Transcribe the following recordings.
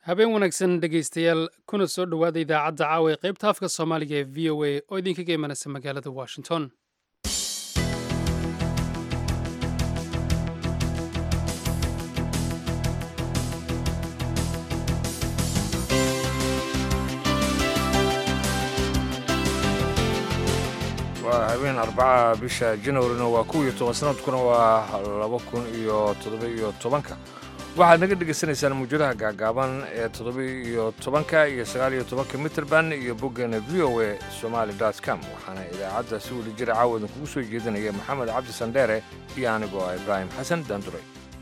habeen wanaagsan dhegaystayaal kuna soo dhowaada idaacadda caawa ee qaybta afka soomaaliga ee v o a oo idinkaga imanaysa magaalada washington waa habeen arbaca bisha janwarina waa kow iyo toban sanadkuna waa laba kun iyo toddoba iyo tobanka waxaad naga dhegaysanaysaan muujadaha gaagaaban ee toddoba iyo tobanka iyo sagaal iyo tobanka mitrband iyo boggeena v o a somaali dot com waxaana idaacadda si weli jira caawa idinkugu soo jeedinaya maxamed cabdi sandheere iyo anigoo ah ibraahim xasan daanduray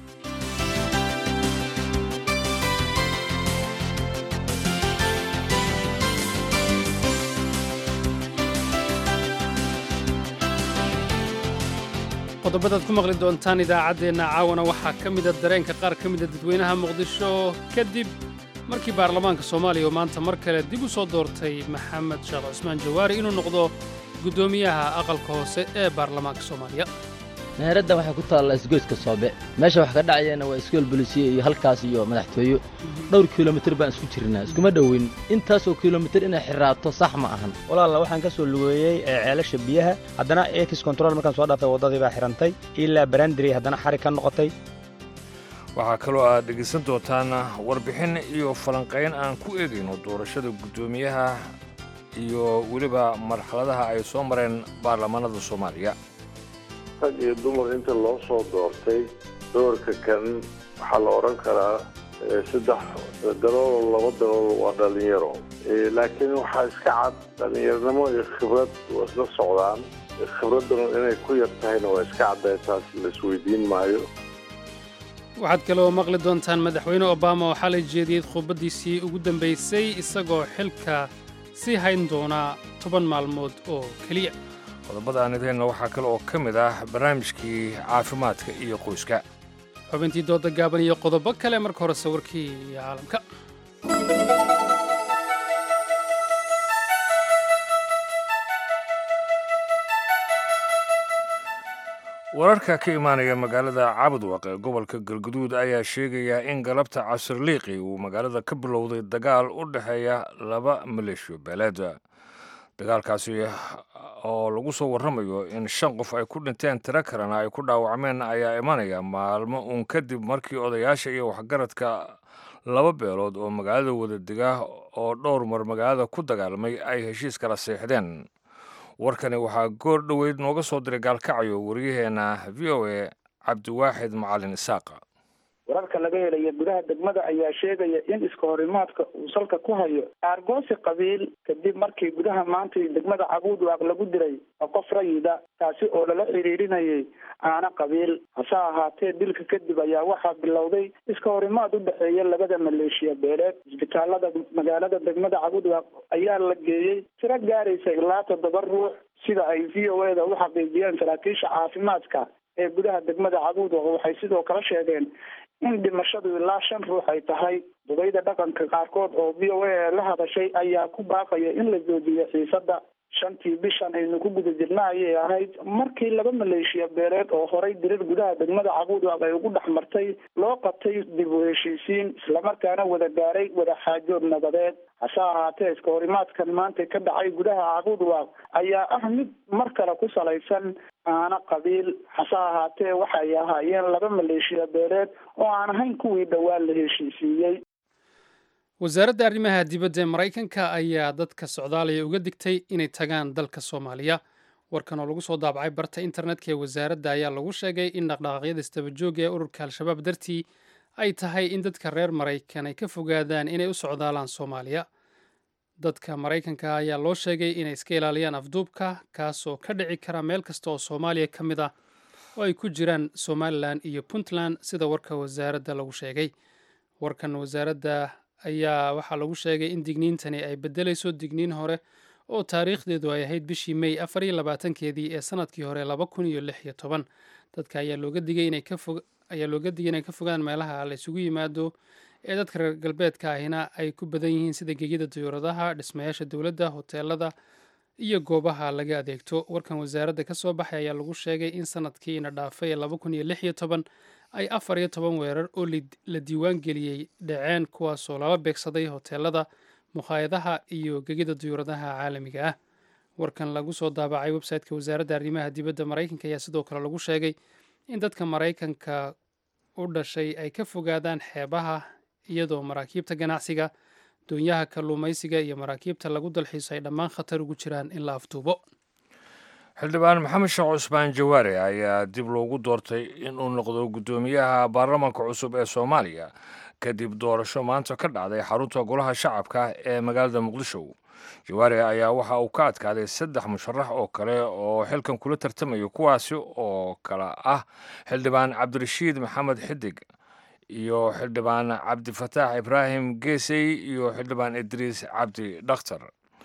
qodobadaad ku maqli doontaan idaacaddeenna caawana waxaa ka mida dareenka qaar ka mida dadweynaha muqdisho kadib markii baarlamaanka soomaaliya oo maanta mar kale dib u soo doortay maxamed sheekh cusmaan jawaari inuu noqdo guddoomiyaha aqalka hoose ee baarlamaanka soomaaliya meheraddan waxay ku taallaa isgoyska soobe meesha wax ka dhacayana waa iskool bolisiye iyo halkaas iyo madaxtooyo dhowr kilomitir baan isku jirnaa iskuma dhowin intaasoo kilomitir inay xiraato sax ma ahan walaalla waxaan ka soo lugeeyey ceelasha biyaha haddana ex control markaan soo dhaafay waddadii baa xidhantay ilaa barandary haddana xarig ka noqotay waxaa kaloo aad dhegaysan doontaan warbixin iyo falanqayn aan ku eegayno doorashada guddoomiyaha iyo weliba marxaladaha ay soo mareen baarlamaanada soomaaliya rag iyo dumar inta loo soo doortay doorka kan waxaa la odhan karaa saddex dalool laba dalool waa dhallinyaro laakiin waxaa iska cad dhallinyaronimo iyo khibrad waa isla socdaan khibradduna inay ku yar tahayna waa iska cadday taas la isweydiin maayo waxaad kaloo maqli doontaan madaxweyne obama oo xalay jeediyey khudbaddiisii ugu dambaysay isagoo xilka sii hayn doonaa toban maalmood oo keliya qodobada aan ideenna waxaa kale oo ka mid ah barnaamijkii caafimaadka iyo qoyska xubintii dooda gaaban iyo qodobo kale marka hore sawirkii caalamka wararka ka imaanaya magaalada cabudwaq ee gobolka galguduud ayaa sheegaya in galabta casirliiqi uu magaalada ka bilowday dagaal u dhexeeya laba maleeshiyo beeleed dagaalkaasi oo lagu soo warramayo in shan qof ay ku dhinteen tiro kalena ay ku dhaawacmeen ayaa imanaya maalmo uun kadib markii odayaasha iyo waxgaradka laba beelood oo magaalada wadadega oo dhowr mar magaalada ku dagaalmay ay heshiis kala seexdeen warkani waxaa goor dhoweyd nooga soo diray gaalkacayo wariyaheenna v o a cabdiwaaxid macalin isaaqa wararka laga helaya gudaha degmada ayaa sheegaya in iska horimaadka uu salka ku hayo aargoosi qabiil kadib markii gudaha maanta degmada cabuudwaaq lagu diray qof rayida taasi oo lala xiriirinayay aana qabiil hase ahaatee dilka kadib ayaa waxaa bilowday iska horimaad u dhexeeya labada maleeshiya beeleed isbitaalada magaalada degmada cabuudwaaq ayaa la geeyey tiro gaaraysa ilaa toddoba ruux sida ay v o eda u xaqiijiyeen saraakiisha caafimaadka ee gudaha degmada cabuudwaaq waxay sidoo kale sheegeen in dhimashadu ilaa shan ruux ay tahay dubayda dhaqanka qaarkood oo v o a la hadashay ayaa ku baaqaya in la joojiyo xiisada shantii bishan aynu ku guda jirna ayay ahayd markii laba maleeshiya beeleed oo horay dirir gudaha degmada cabuudwaaq ay ugu dhex martay loo qabtay dib u heshiisiin islamarkaana wada gaaray wada xaajood nabadeed hase ahaatee iska horimaadkan maanta ka dhacay gudaha cabuudwaaq ayaa ah mid mar kale ku salaysan aana qabiil hase ahaatee waxay ahaayeen laba maleeshiya beeleed oo aan ahayn kuwii dhowaan la heshiisiiyey wasaaradda arrimaha dibadda ee maraykanka ayaa dadka socdaalaya uga digtay inay tagaan dalka soomaaliya warkan oo lagu soo daabacay barta internetka ee wasaaradda ayaa lagu sheegay in dhaqdhaqaaqyada istabajooga ee ururka al-shabaab dartii ay tahay in dadka reer maraykan ay ka fogaadaan inay u socdaalaan soomaaliya dadka maraykanka ayaa loo sheegay inay iska ilaaliyaan afduubka kaasoo ka dhici kara meel kasta oo soomaaliya ka mid ah oo ay ku jiraan somalilan iyo puntland sida warka wasaaradda lagu sheegay warkan wasaaradda ayaa waxaa lagu sheegay in digniintani ay beddelayso digniin hore oo taariikhdeedu ay ahayd bishii mey afar iyo labaatankeedii ee sanadkii hore laba kun iyo lix iyo toban dadka ayaa looga digay inay ka fog ayaa looga digay inay ka fogaan meelaha la isugu yimaado ee dadka reer galbeedka ahina ay ku badan yihiin sida gegida diyuuradaha dhismayaasha dowladda hoteelada iyo goobaha laga adeegto warkan wasaaradda ka soo baxay ayaa lagu sheegay in sanadkii ina dhaafay ee laba kun iyo lix iyo toban ay afar iyo toban weerar oo la diiwaan geliyey dhaceen kuwaasoo lala beegsaday hoteelada mukhaayadaha iyo gegida duyuuradaha caalamiga ah warkan lagu soo daabacay website-ka wasaaradda arrimaha dibadda maraykanka ayaa sidoo kale lagu sheegay in dadka maraykanka u dhashay ay ka fogaadaan xeebaha iyadoo maraakiibta ganacsiga doonyaha kalluumaysiga iyo maraakiibta lagu dalxiiso ay dhammaan khatar ugu jiraan in la afduubo xildhibaan maxamed sheekh cusmaan jawaare ayaa dib loogu doortay inuu noqdo guddoomiyaha baarlamaanka cusub ee soomaaliya kadib doorasho maanta ka dhacday xarunta golaha shacabka ee magaalada muqdisho jawaare ayaa waxa uu ka adkaaday saddex musharax oo kale oo xilkan kula tartamaya kuwaasi oo kale ah xildhibaan cabdirashiid maxamed xidig iyo xildhibaan cabdifataax ibraahim geesey iyo xildhibaan idriis cabdi dhakhtar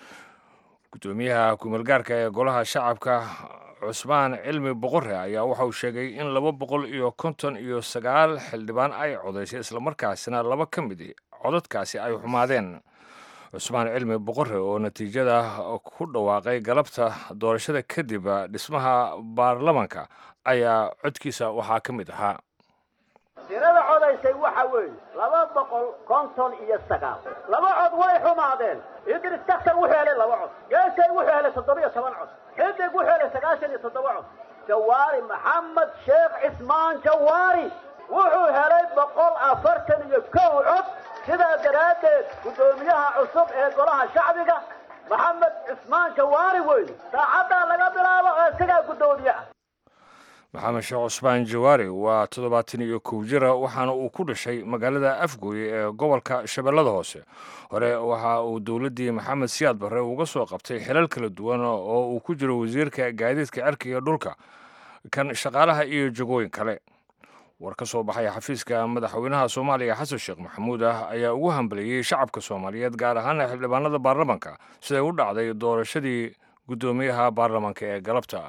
guddoomiyaha kumeelgaarka ee golaha shacabka cusmaan cilmi boqore ayaa waxa uu sheegay in laba boqol iyo konton iyo sagaal xildhibaan ay codaysay islamarkaasina laba ka mid codadkaasi ay xumaadeen cusmaan cilmi boqore oo natiijada ku dhawaaqay galabta doorashada kadib dhismaha baarlamanka ayaa codkiisa waxaa ka mid ahaa tirada codaysay waxa weeye laba boqol konton iyo sagaal laba cod way xumaadeen idris daktar wuxuu helay laba cod geesay wuxuu helay toddoba iyo toban cod xidig wuxuu helay sagaashan iyo toddoba cod jawaari maxamed sheekh cismaan jawaari wuxuu helay boqol afartan iyo kow cod sidaa daraaddeed guddoomiyaha cusub ee golaha shacbiga maxamed cismaan jawaari weyne saacaddaa laga bilaabo oo isagaa guddoomiye ah maxamed sheekh cusmaan jawaari waa toddobaatan iyo kow jira waxaana uu ku dhashay magaalada afgooye ee gobolka shabeellada hoose hore waxa uu dowladdii maxamed siyaad barre uga soo qabtay xilal kala duwan oo uu ku jiro wasiirka gaadiidka cirkiga dhulka kan shaqaalaha iyo jagooyin kale war ka soo baxay xafiiska madaxweynaha soomaaliya xasan sheekh maxamuud ah ayaa ugu hambaleeyey shacabka soomaaliyeed gaar ahaana xildhibaanada baarlamanka siday u dhacday doorashadii guddoomiyaha baarlamanka ee galabta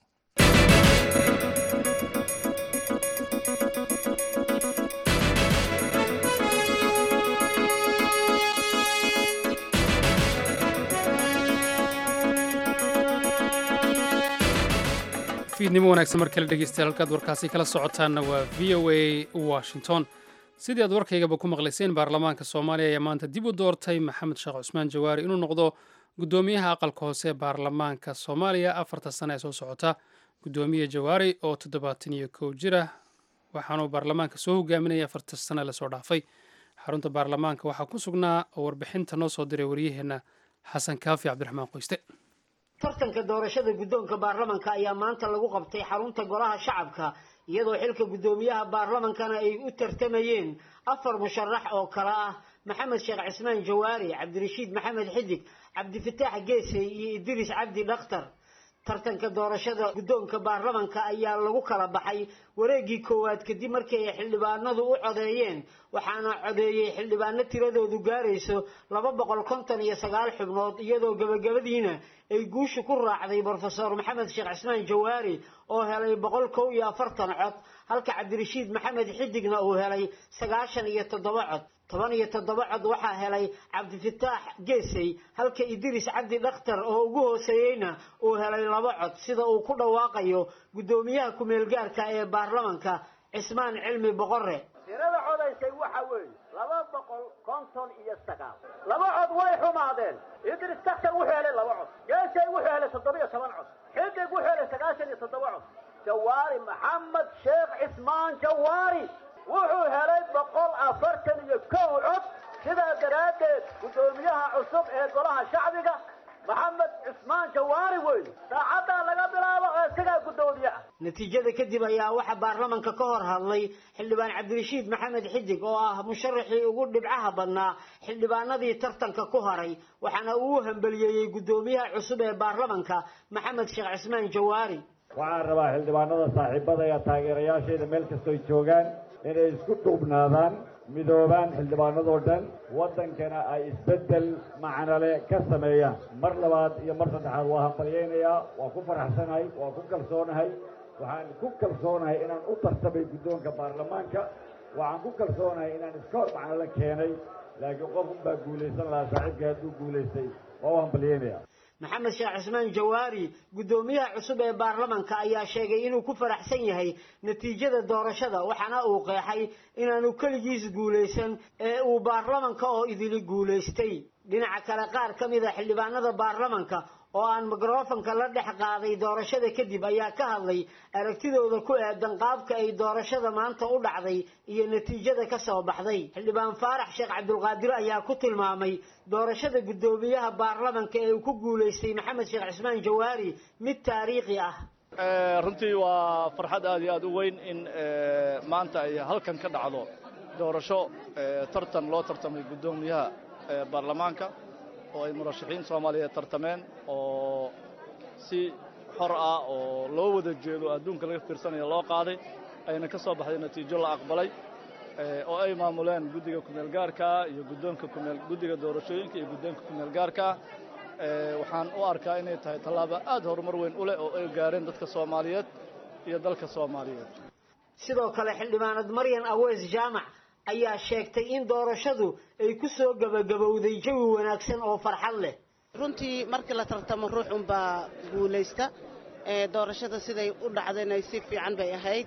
fiidnimo wanaagsan mar kale dhegeystayaal halkaad warkaasi kala socotaanna waa v o a washington sidii aad warkaygaba ku maqlayseen baarlamaanka soomaaliya ayaa maanta dib u doortay maxamed sheekh cusmaan jawaari inuu noqdo guddoomiyaha aqalka hoose ee baarlamaanka soomaaliya afarta sane ee soo socota guddoomiye jawaari oo toddobaatan iyo kow jira waxaanuu baarlamaanka soo hogaaminaya afarta sane lasoo dhaafay xarunta baarlamaanka waxaa ku sugnaa oo warbixinta noo soo diray waryaheenna xasan kaafi cabdiraxmaan qoyste tartanka doorashada guddoonka baarlamanka ayaa maanta lagu qabtay xarunta golaha shacabka iyadoo xilka guddoomiyaha baarlamankana ay u tartamayeen afar musharax oo kale ah maxamed sheekh cismaan jawaari cabdirashiid maxamed xidig cabdifataax geesey iyo idriis cabdi dhakhtar tartanka doorashada guddoonka baarlamanka ayaa lagu kala baxay wareeggii koowaad kadib markii ay xildhibaanadu u codeeyeen waxaana codeeyey xildhibaano tiradoodu gaarayso laba boqol konton iyo sagaal xubnood iyadoo gabagabadiina ay guusha ku raacday brofesor maxamed sheekh cismaan jawaari oo helay boqol kow iyo afartan cod halka cabdirashiid maxamed xidigna uu helay sagaashan iyo toddoba cod toban iyo toddoba cod waxaa helay cabdifataax geesey halka idriis cabdi dhakhtar oo ugu hooseeyeyna uu helay laba cod sida uu ku dhawaaqayo guddoomiyaha ku-meelgaarka ee baarlamanka cismaan cilmi boqore tirada codaysay waxa weeye laba boqol konton iyo sagaal laba cod way xumaadeen idris daktar wuxuu helay laba cod geesay wuxuu helay toddoba iyo toban cod xidig wuxuu helay sagaashan iyo toddoba cod jawaari maxamed sheekh cismaan jawaari wuxuu helay boqol afartan iyo kow cod sidaa daraaddeed guddoomiyaha cusub ee golaha shacbiga maxamed cismaan jawaari weyne saacaddaa laga bilaabo oo isagaa guddoomiye ah natiijada kadib ayaa waxaa baarlamanka ka hor hadlay xildhibaan cabdirashiid maxamed xidig oo ah musharaxii ugu dhibcaha badnaa xildhibaanadii tartanka ku haray waxaana uu u hambeliyeeyey guddoomiyaha cusub ee baarlamanka maxamed sheekh cismaan jawaari waxaan rabaa xildhibaanada saaxiibada iyo taageerayaashayda meel kastooy joogaan inay isku dhuubnaadaan midoobaan xildhibaanadoo dhan waddankana ay isbeddel macnale ka sameeyaan mar labaad iyo mar saddexaad waa hambalyaynayaa waa ku faraxsanahay waa ku kalsoonahay waxaan ku kalsoonahay inaan u tartamay guddoonka baarlamaanka waxaan ku kalsoonahay inaan iska hor macnale keenay laakiin qof unbaa guulaysan lahaa saaxiibkii hadduu guulaystay waa u hambalyaynaya maxamed sheekh cismaan jawaari guddoomiyaha cusub ee baarlamanka ayaa sheegay inuu ku faraxsan yahay natiijada doorashada waxaana uu qeexay inaanu keligiis guulaysan ee uu baarlamanka oo idili guulaystay dhinaca kale qaar ka mid a xildhibaanada baarlamanka oo aan mikrofanka la dhex qaaday doorashada kadib ayaa ka hadlay aragtidooda ku aadan qaabka ay doorashada maanta u dhacday iyo natiijada ka soo baxday xildhibaan faarax sheekh cabdulqaadir ayaa ku tilmaamay doorashada guddoomiyaha baarlamanka ee uu ku guulaystay maxamed sheekh cismaan jawaari mid taariikhi ah runtii waa farxad aad iyo aad u weyn in maanta ay halkan ka dhacdo doorasho tartan loo tartamay guddoomiyaha baarlamaanka oo ay murashaxiin soomaaliyeed tartameen oo si xor ah oo loo wada jeedo adduunka laga fiirsanaya loo qaaday ayna ka soo baxday natiijo la aqbalay oo ay maamuleen guddiga kumeel gaarkaa iyo guddoonka kumeel guddiga doorashooyinka iyo guddoonka kumeel gaarkaa waxaan u arkaa inay tahay tallaabo aad horumar weyn u leh oo ay gaareen dadka soomaaliyeed iyo dalka soomaaliyeed sidoo kale xildhibaanad maryan aweys jaamac ayaa sheegtay in doorashadu ay ku soo gebagabowday jawi wanaagsan oo farxad leh runtii markii la tartamo ruux unbaa guulaysta doorashada siday u dhacdayna si fiican bay ahayd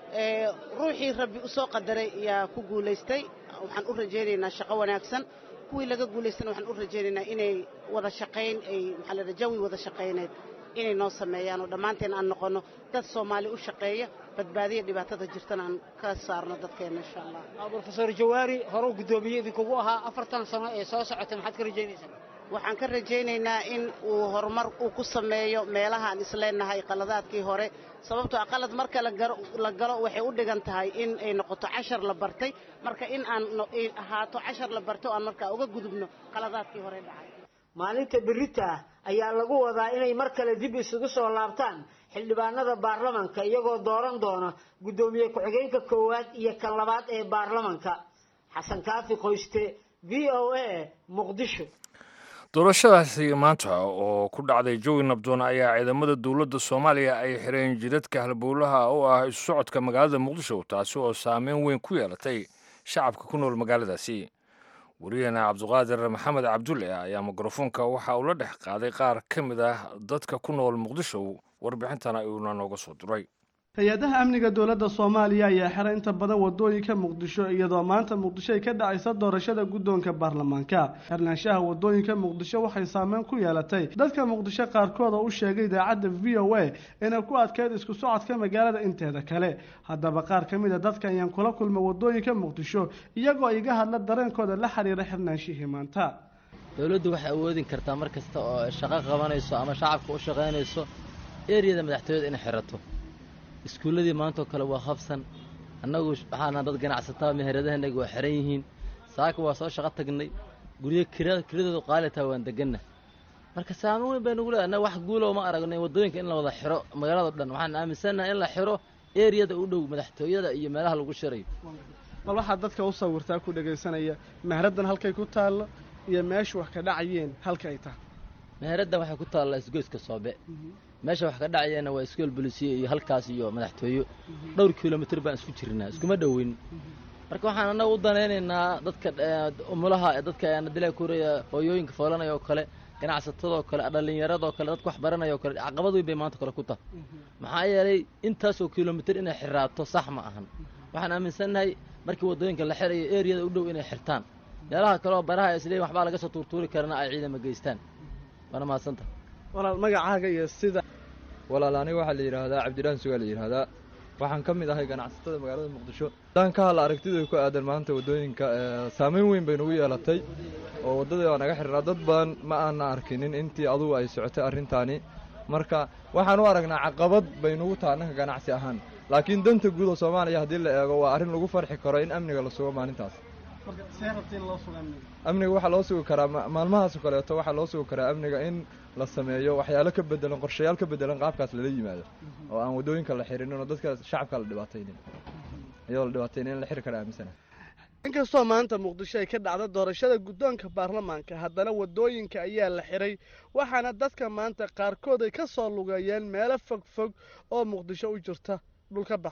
ruuxii rabbi u soo qadaray ayaa ku guulaystay waxaan u rajaynaynaa shaqo wanaagsan kuwii laga guulaystana waxaan u rajaynaynaa inay wada shaqayn ay maxaa la jawi wada shaqayneed inay noo sameeyaan oo dhammaanteen aan noqonno dad soomaali u shaqeeya badbaadiya dhibaatada jirtana aan ka saarno dadkeenna insha allah brofesor jawaari horuu guddoomiye idinkugu ahaa afartan sano ee soo socotay maxaad ka rajaynaysaa waxaan ka rajaynaynaa in uu horumar uu ku sameeyo meelahaan isleenahay qaladaadkii hore sababtoo ah qalad marka la galo waxay u dhigan tahay in ay noqoto cashar la bartay marka in aan ahaato cashar la barto aan markaa uga gudubno qaladaadkii hore dhacay maalinta berita ah ayaa lagu wadaa inay mar kale dib isugu soo laabtaan xildhibaanada baarlamanka iyagoo dooran doona guddoomiye ku-xigeenka koowaad iyo kan labaad ee baarlamanka xasan kaafi qoyste v o a muqdisho doorashadaasi maanta oo ku dhacday jawi nabdoon ayaa ciidamada dowladda soomaaliya ay xireen jidadka halbowlaha u ah isu socodka magaalada muqdisho taasi oo saameyn weyn ku yeelatay shacabka ku nool magaaladaasi wariyaheena cabduqaadir maxamed cabdulle ayaa mikrofoonka waxa uu la dhex qaaday qaar ka mid ah dadka ku nool muqdisho warbixintana uuna nooga soo diray hay-adaha amniga dowladda soomaaliya ayaa xiray inta badan wadooyinka muqdisho iyadoo maanta muqdisho ay ka dhacaysa doorashada guddoonka baarlamaanka xirnaanshaha wadooyinka muqdisho waxay saameyn ku yeelatay dadka muqdisho qaarkood oo u sheegay idaacadda v o a inay ku adkeyd isku socodka magaalada inteeda kale haddaba qaar ka mid a dadka ayaan kula kulmay wadooyinka muqdisho iyagoo iga hadla dareenkooda la xiriira xirnaanshihii maanta dowladdu waxay awoodin kartaa mar kasta oo shaqo qabanayso ama shacabka u shaqaynayso eriyada madaxtooyada inay xirato iskuulladii maantoo kale waa habsan annagu waxaana dad ganacsataa meheradahanagi waa xiran yihiin saaka waa soo shaqo tagnay guryo kiradoodu qaalitaa waan deganna marka saameyn weyn bay nugu leedahay annaga wax guulow ma aragnay waddooyinka in la wada xiro magaalado dhan waxaan aaminsannahay in la xiro eriyada u dhow madaxtooyada iyo meelaha lagu shirayo bal waxaad dadka u sawirtaa ku dhegaysanaya meheraddan halkay ku taallo iyo meesha wax ka dhacayeen halka ay tahay meheraddan waxay ku taallaa isgoyska soobe meesha wax ka dhacayeena waa iskool bolisiye iyo halkaas iyo madaxtooyo dhowr kilomitr baan isku jirnaa iskuma dhoweyn marka waxaan annaga u danaynaynaa dadka umulaha dadka dila kuraya hooyooyinka foolanaya oo kale ganacsatadoo kale dhallinyaradoo kale dadka wax baranaya oo kale caqabad weyn bay maanta kale ku tahay maxaa yeelay intaasoo kilomitr inay xiraato sax ma ahan waxaan aaminsannahay markii waddooyinka la xirayo eriyada u dhow inay xirtaan meelaha kaleoo baraha isleeyiin waxbaa laga soo tuurtuuri karana ay ciidama geystaan waana mahadsanta walaal magacaaga iyo sida walaal aniga waxaa la yidhaahdaa cabdiraan sugaa la yidhaahdaa waxaan ka mid ahay ganacsatada magaalada muqdisho haddaan ka hadla aragtida ku aadan maanta waddooyinka saameyn weyn bay nagu yeelatay oo waddadii waa naga xirnaa dad badan ma aana arkinin intii adugu ay socotay arrintaani marka waxaan u aragnaa caqabad bay nagu taha annanka ganacsi ahaan laakiin danta guud oo soomaaliya haddii la eego waa arrin lagu farxi karo in amniga la sugo maalintaas amniga waxaa loo sugi karaa maalmahaas oo kaleeto waxaa loo sugi karaa amniga in la sameeyo waxyaalo ka bedelan qorshayaal ka bedelan qaabkaas lala yimaado oo aan waddooyinka la xirinin oo dadka shacabka la dhibaataynin iyadoo la dhibaataynin in la xiri kara aaminsana inkastoo maanta muqdisho ay ka dhacda doorashada guddoonka baarlamaanka haddana waddooyinka ayaa la xiray waxaana dadka maanta qaarkood ay ka soo lugeeyeen meelo fog fog oo muqdisho u jirta dhulka baxsan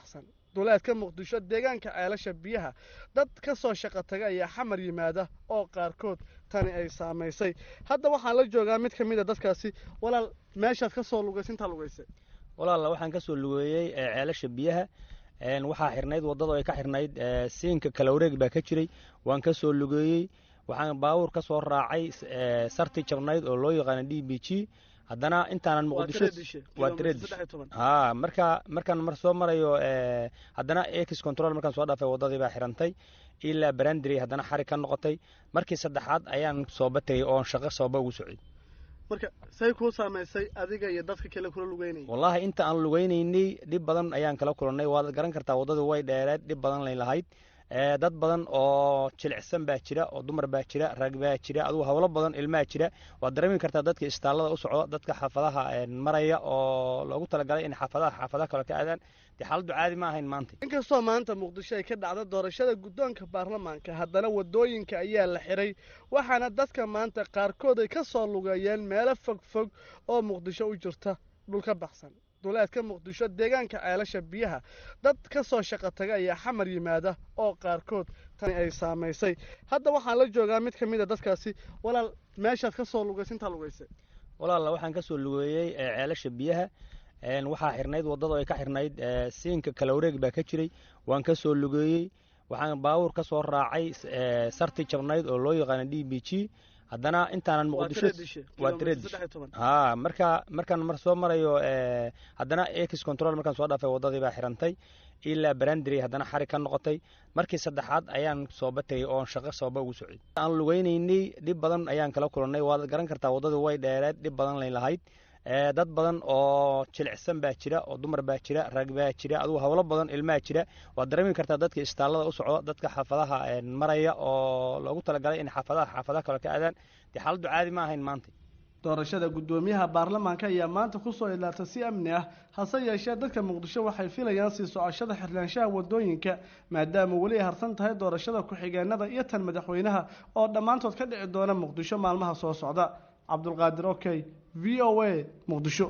duleedka muqdisho deegaanka ceelasha biyaha dad ka soo shaqo taga ayaa xamar yimaada oo qaarkood tani ay saamaysay hadda waxaan la joogaa mid ka mid a dadkaasi walaal meeshaad ka soo lugaysay intaa lugaysay walaalla waxaan ka soo lugeeyey ceelasha biyaha waxaa xirnayd waddada ay ka xirnayd siinka kala wareeg baa ka jiray waan ka soo lugeeyey waxaan baabuur ka soo raacay sarti jabnayd oo loo yaqaano d b g haddana intaanan muqdisho waa tredish ha marka markaan mar soo marayo haddana ex control markaan soo dhaafay waddadii baa xirantay ilaa barandary haddana xarig ka noqotay markii saddexaad ayaan sooba tegey oon shaqo sooba ugu socday marka say kuu saamaysay adiga iyo dadka kale kula lugeynayay wallaahi inta aan lugeynaynay dhib badan ayaan kala kulannay waad garan kartaa waddadu way dheereed dhib badan lay lahayd dad badan oo jilicsan baa jira oo dumar baa jira rag baa jira adugu howlo badan ilmaa jira waad dareemi kartaa dadka istaallada u socda dadka xaafadaha maraya oo loogu talagalay in xaafadaha xaafadaha kale ka aadaan dee xaaladdu caadi ma ahayn maanta inkastoo maanta muqdisho ay ka dhacda doorashada guddoonka baarlamaanka haddana waddooyinka ayaa la xiray waxaana dadka maanta qaarkood ay ka soo lugeeyeen meelo fog fog oo muqdisho u jirta dhulka baxsan duleedka muqdisho deegaanka ceelasha biyaha dad ka soo shaqo taga ayaa xamar yimaada oo qaarkood tani ay saamaysay hadda waxaan la joogaa mid ka mid a dadkaasi walaal meeshaad ka soo lugaysay intaa lugaysay walaalla waxaan ka soo lugeeyey ceelasha biyaha waxaa xirnayd waddada ay ka xirnayd siinka kala wareeg baa ka jiray waan ka soo lugeeyey waxaan baabuur ka soo raacay sarti jabnayd oo loo yaqaano d b g haddana intaanan muqdisho waa tredish ha marka markaan mar soo marayo haddana ex control markaan soo dhaafay waddadii baa xirantay ilaa barandary haddana xarig ka noqotay markii saddexaad ayaan sooba tegey oon shaqo sooba ugu socday aan lugeynaynay dhib badan ayaan kala kulannay waad garan kartaa waddadu way dheereed dhib badan lay lahayd dad badan oo jilicsan baa jira oo dumar baa jira rag baa jira adugu howlo badan ilmaa jira waad dareemi kartaa dadka istaallada u socda dadka xaafadaha maraya oo loogu talagalay in xaafadaha xaafadaha kale ka aadaan dee xaaladdu caadi ma ahayn maanta doorashada guddoomiyaha baarlamaanka ayaa maanta kusoo ilaatay si amni ah hase yeeshee dadka muqdisho waxay filayaan sii socoshada xirnaanshaha waddooyinka maadaama weli ay harsan tahay doorashada ku-xigeenada iyo tan madaxweynaha oo dhammaantood ka dhici doona muqdisho maalmaha soo socda cabdulqaadir okey v o a muqdisho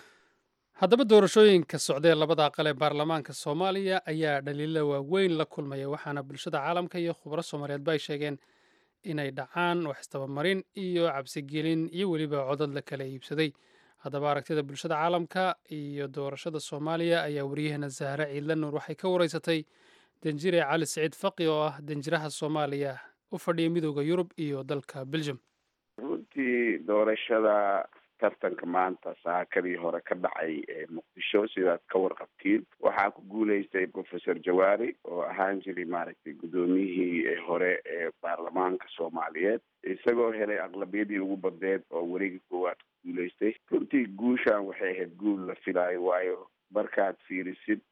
haddaba doorashooyinka socdee labada aqal ee baarlamaanka soomaaliya ayaa dhaliila waaweyn la kulmaya waxaana bulshada caalamka iyo khubro soomaaliyeedba ay sheegeen inay dhacaan wax istabamarin iyo cabsigelin iyo weliba codad la kala iibsaday haddaba aragtida bulshada caalamka iyo doorashada soomaaliya ayaa waryaheena zahre ciidla nuur waxay ka wareysatay danjire cali siciid faqi oo ah danjiraha soomaaliya u fadhiya midooda yurub iyo dalka belgium runtii doorashada tartanka maanta saakadii hore ka dhacay ee muqdisho sidaad ka warqabtiin waxaa ku guuleystay professor jawaari oo ahaan jiray maaragtay guddoomiyihii hore ee baarlamaanka soomaaliyeed isagoo helay aqlabiyadii ugu badneed oo wareegi koowaad ku guuleystay runtii guushan waxay ahayd guul la filaayo waayo markaad fiirisid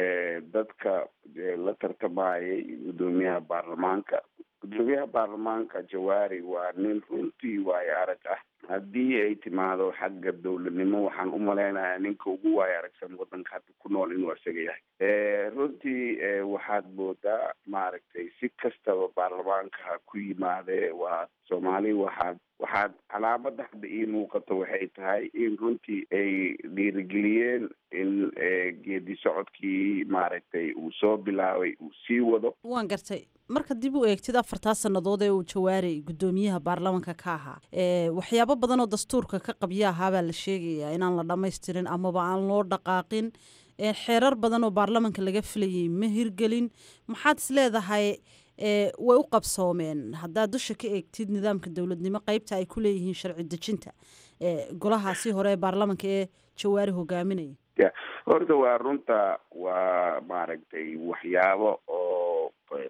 dadka la tartamayay guddoomiyaha baarlamaanka guddoomiyaha baarlamaanka jawaari waa nin runtii waayo arag ah haddii ay timaado xagga dowladnimo waxaan u malaynayaa ninka ugu waayo aragsan waddanka hadda ku nool inuu isaga yahay runtii waxaad moodaa maaragtay si kastaba baarlamaanka ha ku yimaadee waa soomaali waxaad waxaad calaamada hadda ii muuqato waxay tahay in runtii ay dhiirigeliyeen in geedi socodkii maaragtay uu soo bilaabay uu sii wado waan gartay marka dib u eegtid afartaa sannadood ee uu jawaaray guddoomiyaha baarlamanka ka ahaa waxyaabo badan oo dastuurka ka qabya ahaabaa la sheegayaa inaan la dhammaystirin amaba aan loo dhaqaaqin xeerar badan oo baarlamanka laga filayay ma hirgelin maxaad is leedahay way u qabsoomeen haddaad dusha ka eegtid nidaamka dowladnimo qeybta ay ku leeyihiin sharci dejinta golahaasi hore ee baarlamanka ee jawaari hogaaminaya ya horta waa runta waa maaragtay waxyaabo oo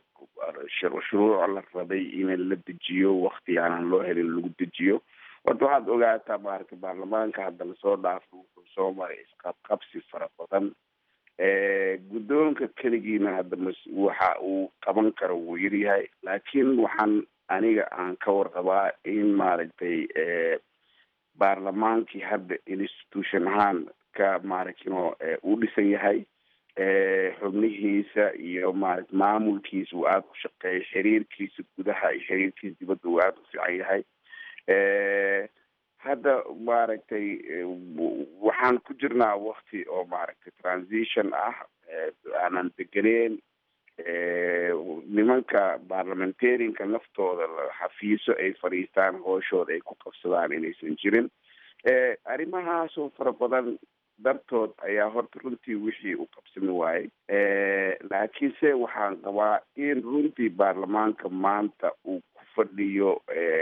shuruuc la rabay in la dejiyo wakti aanan loo helin lagu dejiyo horta waxaad ogaataa maaragtay baarlamaanka hadda lasoo dhaafo wuxuu soo maray isqabqabsi fara badan guddoonka keligiina hadda mas waxa uu qaban karo wuu yaryahay laakiin waxaan aniga aan ka warqabaa in maaragtay baarlamaankii hadda institution ahaan ka maaragtino uu dhisan yahay xubnihiisa iyo maarata maamulkiisa uu aada u shaqeeyo xiriirkiisa gudaha iyo xiriirkiisa dibadda uu aada u fiican yahay hadda maaragtay waxaan ku jirnaa wakti oo maaragtay transition ah aanan degeneen nimanka barlamentarianka naftooda xafiiso ay fadhiistaan hooshooda ay ku qabsadaan inaysan jirin arrimahaasoo fara badan dartood ayaa horta runtii wixii u qabsami waayey laakiinse waxaan qabaa in runtii baarlamaanka maanta uu ku fadhiyo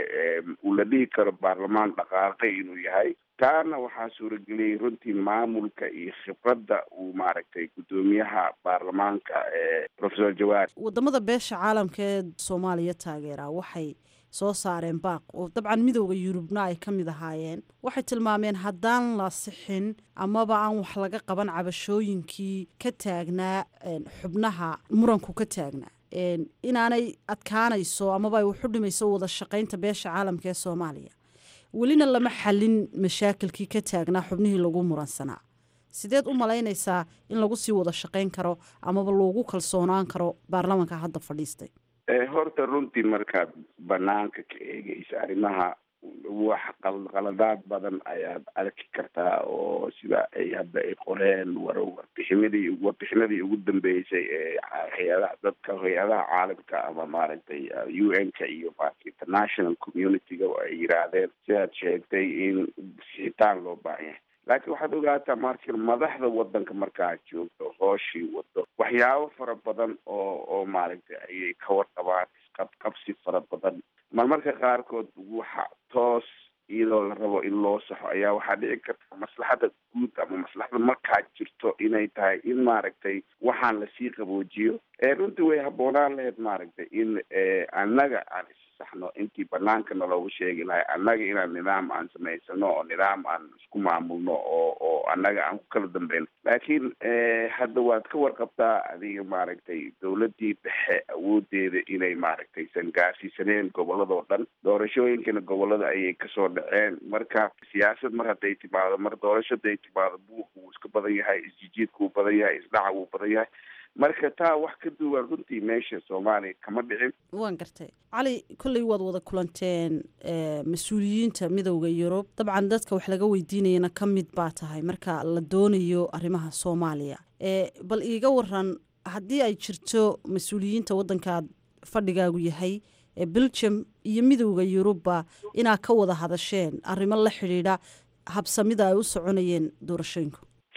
uu la dhihi karo baarlamaan dhaqaaqay inuu yahay taana waxaa suurageliyey runtii maamulka iyo khibradda uu maaragtay guddoomiyaha baarlamaanka professor jawaar wadamada beesha caalamka ee soomaaliya taageera waxay soo saareen baaq oo dabcan midooda yurubna ay ka mid ahaayeen waxay tilmaameen haddaan la sixin amaba aan wax laga qaban cabashooyinkii ka taagnaa xubnaha muranku ka taagnaa inaanay adkaanayso amaba ay waxu dhimayso wada shaqaynta beesha caalamka ee soomaaliya welina lama xalin mashaakilkii ka taagnaa xubnihii lagu muransanaa sideed u malaynaysaa in lagu sii wada shaqayn karo amaba loogu kalsoonaan karo baarlamanka hadda fadhiistay horta runtii markaad banaanka ka eegeysa arrimaha wax qaladaad badan ayaad arki kartaa oo sida ay hadda ay qoreen war warbixinadii warbixinadii ugu dambeysay ee hay-adaha dadka hay-adaha caalamka ama maaragtay u n ka iyo maarata international community-ga ay yiraahdeen sidaad sheegtay in sixitaan loo baahan yahay laakiin waxaad ogaataa marka madaxda wadanka markaad joogto hooshii wado waxyaabo fara badan oo oo maaragtay ayay ka warqabaan isqabqabsi fara badan marmarka qaarkood waxa toos iyadoo la rabo in loo saxo ayaa waxaa dhici karta maslaxada guud ama maslaxada markaa jirto inay tahay in maaragtay waxaan lasii qaboojiyo runtii way habboonaan lahayd maaragtay in annaga aan saxno intii banaanka naloogu sheegi lahay annaga inaan nidaam aan samaysano oo nidaam aan isku maamulno oo oo annaga aan ku kala dambayno laakiin hadda waad ka warqabtaa adiga maaragtay dawladdii dhexe awoodeeda inay maaragtay san gaarsiisaneen gobolladoo dhan doorashooyinkana gobollada ayay kasoo dhaceen marka siyaasad mar hadday timaado mar doorasho hadday timaado buuq wuu iska badan yahay isjijiidka wuu badan yahay isdhaca wuu badan yahay marka taa wax ka duwan runtii meesha soomaaliya kama dhicin waan gartay cali kolley waad wada kulanteen mas-uuliyiinta midowda yurub dabcan dadka wax laga weydiinayana ka mid baa tahay marka la doonayo arrimaha soomaaliya bal iiga waran haddii ay jirto mas-uuliyiinta waddankaad fadhigaagu yahay ee belgium iyo midowda yurubba inaad ka wada hadasheen arrimo la xidhiidha habsamida ay u soconayeen doorashooyinku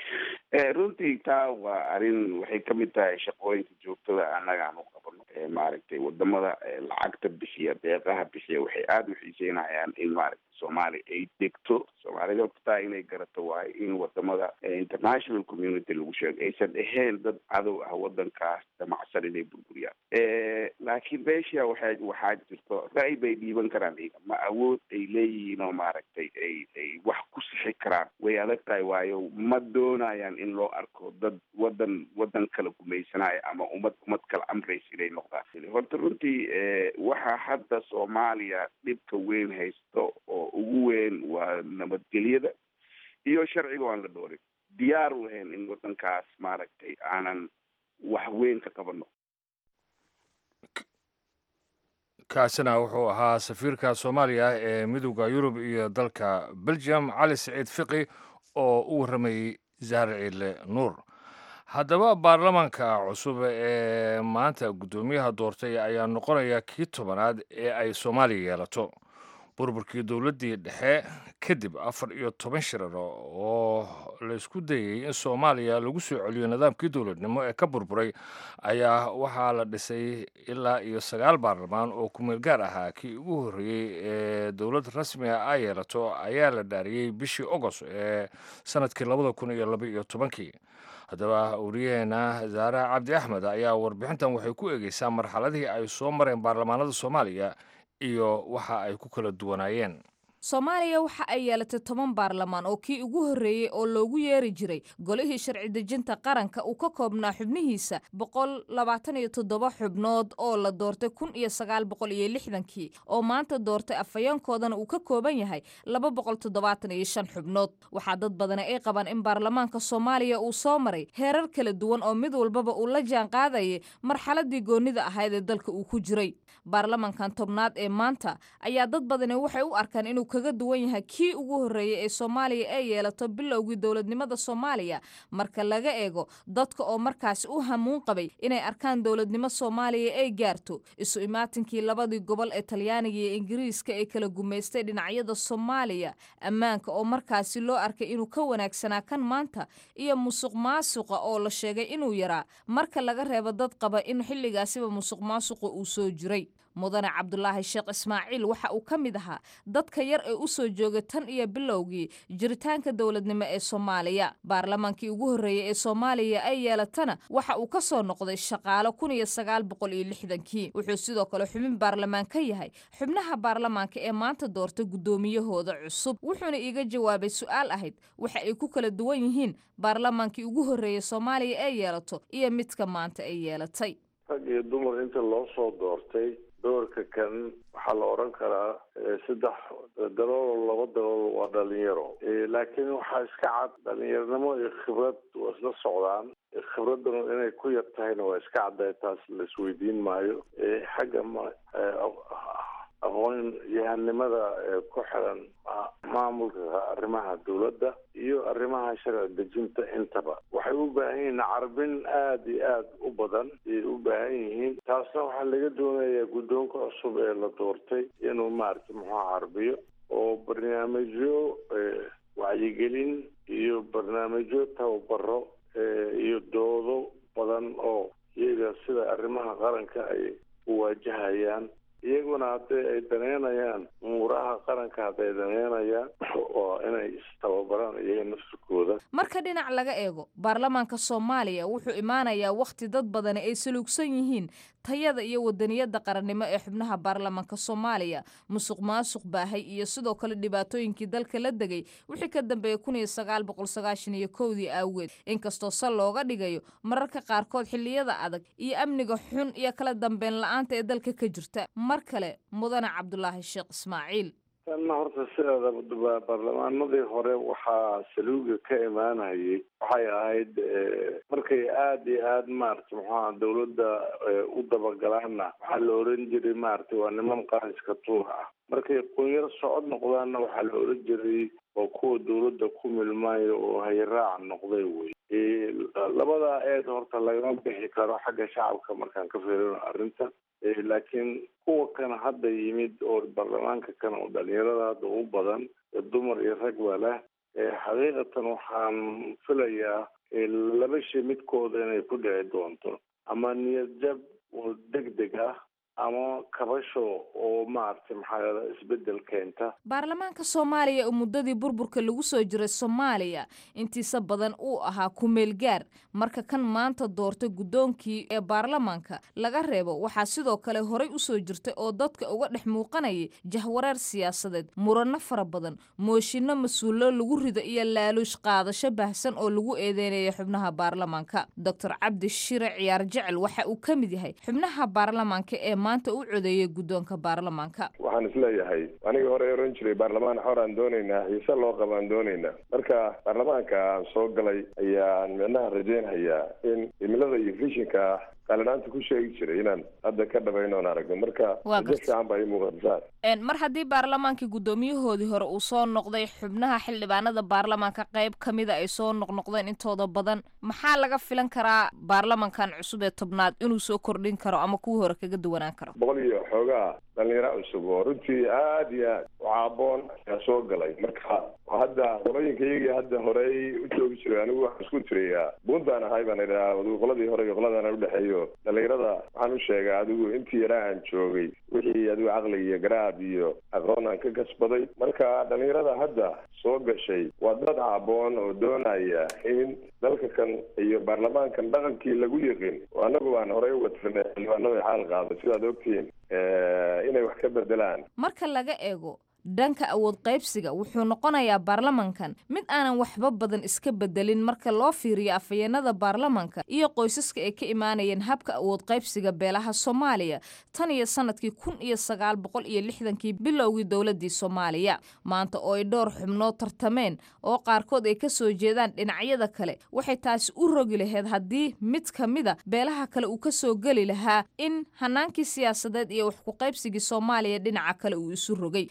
runtii taa waa arrin waxay kamid tahay shaqooyinka joogtada annaga aan u qabano maaragtay wadamada lacagta bixiya deeqaha bixiya waxay aada u xiiseynayaan in maaragtay soomaaliya ay degto soomaalida taa inay garato waayo in wadamada international community lagu sheego aysan ahayn dad cadow ah wadankaas damacsan inay burburiyaan laakiin meesha waxa waxaa jirto ra'y bay dhiiban karaan iyaga ma awood ay leeyihiin oo maaragtay ay ay wax ku sixi karaan way adag tahay waayo ma doonayaan in loo arko dad wadan wadan kala gumaysanaya ama ummad ummad kala amraysa inay noqdaan horta runtii waxaa hadda soomaaliya dhibka weyn haysto oo ugu weyn waa nabadgelyada iyo sharciga aan la dhoorin diyaar u ahayn in wadankaas maaragtay aanan wax weyn ka qabano kaasina wuxuu ahaa safiirka soomaaliya ee midowda yurub iyo dalka belgium cali saciid fiqi oo u warramayey zahar ciidle nuur haddaba baarlamaanka cusub ee maanta guddoomiyaha doortay ayaa noqonaya kii tobanaad ee ay soomaaliya yeelato burburkii dowladdii dhexe kadib afar iyo toban shirar oo laysku dayey in soomaaliya lagu soo celiyo nidaamkii dowladnimo ee ka burburay ayaa waxaa la dhisay ilaa iyo sagaal baarlamaan oo kumeel gaar ahaa kii ugu horreeyey ee dowlad rasmiga ay yeelato ayaa la dhaariyey bishii ogost ee sanadkii labada kun iyo laba iyo tobankii haddaba wariyaheena zaare cabdi axmed ayaa warbixintan waxay ku eegeysaa marxaladihii ay soo mareen baarlamaanada soomaaliya iyo waxa ay ku kala duwanaayeen soomaaliya waxa ay yeelatay toban baarlamaan oo kii ugu horreeyey oo loogu yeeri jiray golihii sharci dejinta qaranka uu ka koobnaa xubnihiisa boqol labaatan iyo toddoba xubnood oo la doortay kun iyo sagaal boqol iyo lixdankii oo maanta doortay afhayeenkoodana uu ka kooban yahay laba boqol toddobaatan iyo shan xubnood waxaa dad badani ay qabaan in baarlamaanka soomaaliya uu soo maray heerar kala duwan oo mid walbaba uu la jaan qaadayay marxaladii goonnida ahayd ee dalka uu ku jiray baarlamankan tobnaad ee maanta ayaa dad badani waxay u arkaan inuu kaga duwan yahay kii ugu horreeyey ee soomaaliya ay yeelato bilowgii dowladnimada soomaaliya marka laga eego dadka oo markaasi u hamuun qabay inay arkaan dowladnimo soomaaliya ay gaarto isu imaatinkii labadii gobol ee talyaaniga iyo ingiriiska ee kala gumaystay dhinacyada soomaaliya ammaanka oo markaasi loo arkay inuu ka wanaagsanaa kan maanta iyo musuq maasuqa oo la sheegay inuu yaraa marka laga reebo dad qaba in xilligaasiba musuq maasuqa uu soo jiray mudane cabdulaahi sheekh ismaaciil waxa uu ka mid ahaa dadka yar ee u soo joogay tan iyo bilowgii jiritaanka dowladnimo ee soomaaliya baarlamaankii ugu horreeyey ee soomaaliya ay yeelatana waxa uu ka soo noqday shaqaalo kun iyo sagaal boqol iyo lixdankii wuxuu sidoo kale xubin baarlamaan ka yahay xubnaha baarlamaanka ee maanta doortay guddoomiyahooda cusub wuxuuna iiga jawaabay su-aal ahayd waxa ay ku kala duwan yihiin baarlamaankii ugu horreeyey soomaaliya ay yeelato iyo midka maanta ay yeelatay rag iyo dumar inta loo soo doortay doorka kan waxaa la odhan karaa saddex dalool laba dalool waa dhalinyaro laakiin waxaa iska cad dhalinyaronimo iyo khibrad waa isla socdaan khibraddan inay ku yar tahayna waa iska cadday taas la isweydiin maayo xagga ma aqoon yahanimada ku xiran maamulka arrimaha dowladda iyo arrimaha sharci dejinta intaba waxay u baahan yihiin carbin aada iyo aada u badan ayay u baahan yihiin taasna waxaa laga doonayaa guddoonka cusub ee la doortay inuu maaragtay muxuu carbiyo oo barnaamijyo wacyigelin iyo barnaamijyo tababaro iyo doodo badan oo iyaga sida arrimaha qaranka ay u waajahayaan iyaguna hadday ay daneynayaan umuuraha qaranka hadday daneynayaan oo inay istababaraan iyaga nafsikooda marka dhinac laga eego baarlamaanka soomaaliya wuxuu imaanayaa wakhti dad badani ay saluugsan yihiin tayada iyo wadaniyada qarannimo ee xubnaha baarlamaanka soomaaliya musuq maasuq baahay iyo sidoo kale dhibaatooyinkii dalka la degay wixii ka dambeeyey kun iyo sagaal boqol sagaashan iyo kowdii aaweed inkastoo sal looga dhigayo mararka qaarkood xilliyada adag iyo amniga xun iyo kala dambeyn la-aanta ee dalka ka jirta mar kale mudane cabdulaahi sheekh ismaaciil tanna horta sideeda baarlamaanadii hore waxaa saluuga ka imaanayay waxay ahayd markay aada iyo aada maaragtay muxuaha dawladda u dabagalaanna waxaa la oran jiray maaragtay waa niman qaranska tuur ah markay qunyar socod noqdaanna waxaa la oran jiray oo kuwa dawladda ku milmaayo oo hayraac noqday wey labadaa eed horta lagama bixi karo xagga shacabka markaan ka fiirino arrinta laakiin kuwa kana hadda yimid oo baarlamaanka kana oo dhalinyarada hadda u badan dumar iyo rag ba leh xaqiiqatan waxaan filayaa laba shay midkooda inay ku dhici doonto ama niyad jab oo deg deg ah ama kabasho oo maaragtay maxaa isbedel keenta baarlamaanka soomaaliya oo muddadii burburka lagu soo jiray soomaaliya intiisa badan uu ahaa kumeel gaar marka kan maanta doortay guddoonkii ee baarlamaanka laga reebo waxaa sidoo kale horay u soo jirtay oo dadka uga dhex muuqanayay jahwareer siyaasadeed muranno fara badan mooshinno mas-uullo lagu rido iyo laaluush qaadasho baahsan oo lagu eedeynaya xubnaha baarlamaanka doctor cabdi shire ciyaar jecel waxa uu ka mid yahay xubnaha baarlamaanka ee maanta u codeeyay guddoonka baarlamaanka waxaan isleeyahay aniga hore oran jiray baarlamaan xoraan doonaynaa xiise loo qabaan doonaynaa marka baarlamaanka aan soo galay ayaan micnaha rajeynhayaa in cimilada iyo fishinka qaalinaanta ku sheegi jiray inaan hadda ka dhabayno oon aragno marka rajo fiican baa ii muuqata mar haddii baarlamaankii guddoomiyahoodii hore uu soo noqday xubnaha xildhibaanada baarlamaanka qayb ka mida ay soo noqnoqdeen intooda badan maxaa laga filan karaa baarlamankan cusub ee tobnaad inuu soo kordhin karo ama kuwii hore kaga duwanaan karo boqol iyo xoogaa dhalinyaro cusub oo runtii aad iyo aad u caaboon ayaa soo galay marka hadda qolooyinka iyagii hadda horey u joogi jiray anigu waxaan isku tiriyaa buuntaan ahay baan idhaha adigu qoladii hore iyo qoladaan udhexeeyo dhalinyarada waxaan u sheegaa adigu intii yaraa aan joogay wixii adigu caqli iyo garaad iyo aqoon aan ka kasbaday marka dhalinyarada hadda soo gashay waa dad caaboon oo doonaya in dalka kan iyo baarlamaankan dhaqankii lagu yiqin oo annagu baan horey uga tirnay xildhibaanada xaal qaada sidaad ogtihiin inay wax ka bedelaan marka laga eego dhanka awood qaybsiga wuxuu noqonayaa baarlamankan mid aanan waxba badan iska bedelin marka loo fiiriyo afhayeenada baarlamanka iyo qoysaska ay ka imaanayeen habka awood qaybsiga beelaha soomaaliya tan iyo sanadkii kun iyo sagaal boqol iyo lixdankii bilowgii dowladii soomaaliya maanta oo ay dhowr xubnood tartameen oo qaarkood ay ka soo jeedaan dhinacyada kale waxay taasi u rogi lahayd haddii mid ka mida beelaha kale uu ka soo geli lahaa in hanaankii siyaasadeed iyo wax ku qaybsigii soomaaliya dhinaca kale uu isu rogay isbedel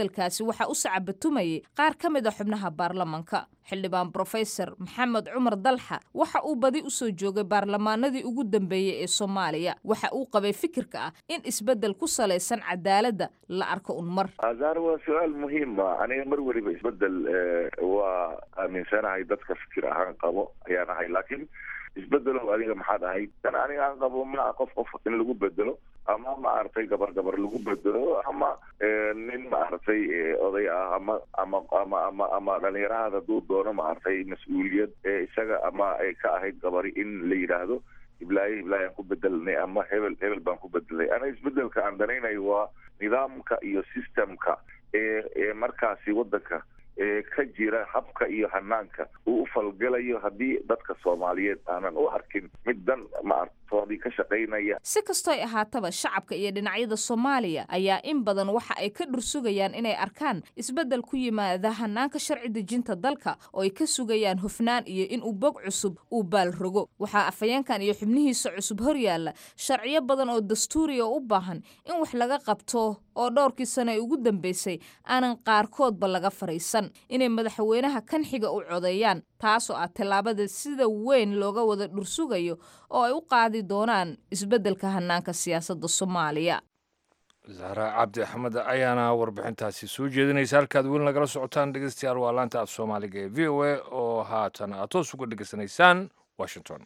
isbeddelkaasi waxaa u sacabatumayay qaar ka mid a xubnaha baarlamanka xildhibaan brofesor maxamed cumar dalxa waxa uu badi u soo joogay baarlamaanadii ugu dambeeyey ee soomaaliya waxa uu qabay fikirka ah in isbeddel ku salaysan cadaaladda la arko un mar azaar waa su-aal muhiima aniga mar weliba isbedel waa aaminsanahay dadka fikir ahaan qabo ayaan ahay laakiin isbedelow adiga maxaad ahayd tan aniga aan qabo ma qof qof in lagu bedelo ama maaragtay gabar gabar lagu bedelo ama nin maaragtay oday ah ama ama ama ama ama dhalinyarahada duu doono maaragtay mas-uuliyad isaga ama ay ka ahayd gabari in la yidhaahdo hiblaayo hiblaayo aan ku bedelnay ama hebel hebel baan ku bedelnay aniga isbedelka aan danaynayo waa nidaamka iyo systemka ee ee markaasi waddanka ee ka jira habka iyo hanaanka uu u falgalayo haddii dadka soomaaliyeed aanan u arkin mid dan maartoodii ka shaqaynaya si kastoy ahaataba shacabka iyo dhinacyada soomaaliya ayaa in badan waxa ay ka dhursugayaan inay arkaan isbeddel ku yimaada hanaanka sharci dejinta dalka oo ay ka sugayaan hufnaan iyo in uu bog cusub uu baal rogo waxaa afhayeenkan iyo xubnihiisa cusub horyaalla sharciyo badan oo dastuuriya u baahan in wax laga qabto oo dhowrkii sano ee ugu dambeysay aanan qaarkoodba laga fariisan inay madaxweynaha kan xiga u codeeyaan taasoo ah tallaabada sida weyn looga wada dhursugayo oo ay u qaadi doonaan isbeddelka hanaanka siyaasadda soomaaliya zahra cabdi axmed ayaana warbixintaasi soo jeedinaysa halkaad weli nagala socotaan dhegeystayaal waa laanta af soomaaliga ee v o a oo haatan aad toos uga dhegeysanaysaan washington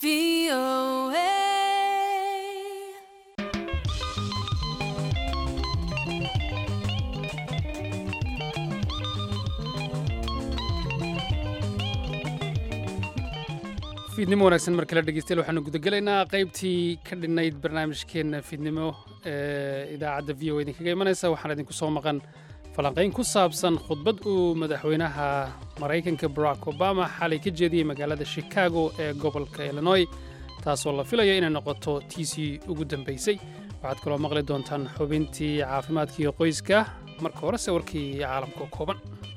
fiidnimo wanaagsan mar kale dhegeystayaal waxaanu gudagelaynaa qaybtii ka dhinnayd barnaamijkeenna fiidnimo ee idaacadda v o idinkaga imanaysa waxaana idinku soo maqan falanqayn ku saabsan khudbad uu madaxweynaha maraykanka barack obama xalay ka jeediyey magaalada chicago ee gobolka illinoy taasoo la filayo inay noqoto tiisii ugu dambaysay waxaad kaloo maqli doontaan xubintii caafimaadkiiyo qoyska marka horese warkii caalamka kooban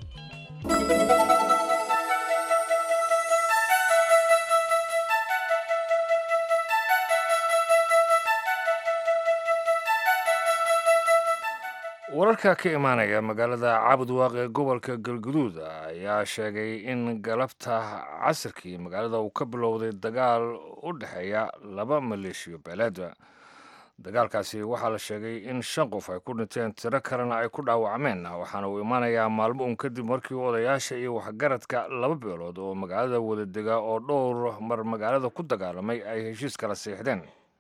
wararka ka imaanaya magaalada cabudwaaq ee gobolka galguduud ayaa sheegay in galabta casirkii magaalada uu ka bilowday dagaal u dhexeeya laba maleeshiyo beeleeda dagaalkaasi waxaa la sheegay in shan qof ay ku dhinteen tiro kalena ay ku dhaawacmeen waxaana uu imaanayaa maalmo un kadib markii odayaasha iyo waxgaradka laba beelood oo magaalada wada dega oo dhowr mar magaalada ku dagaalamay ay heshiis kala siixdeen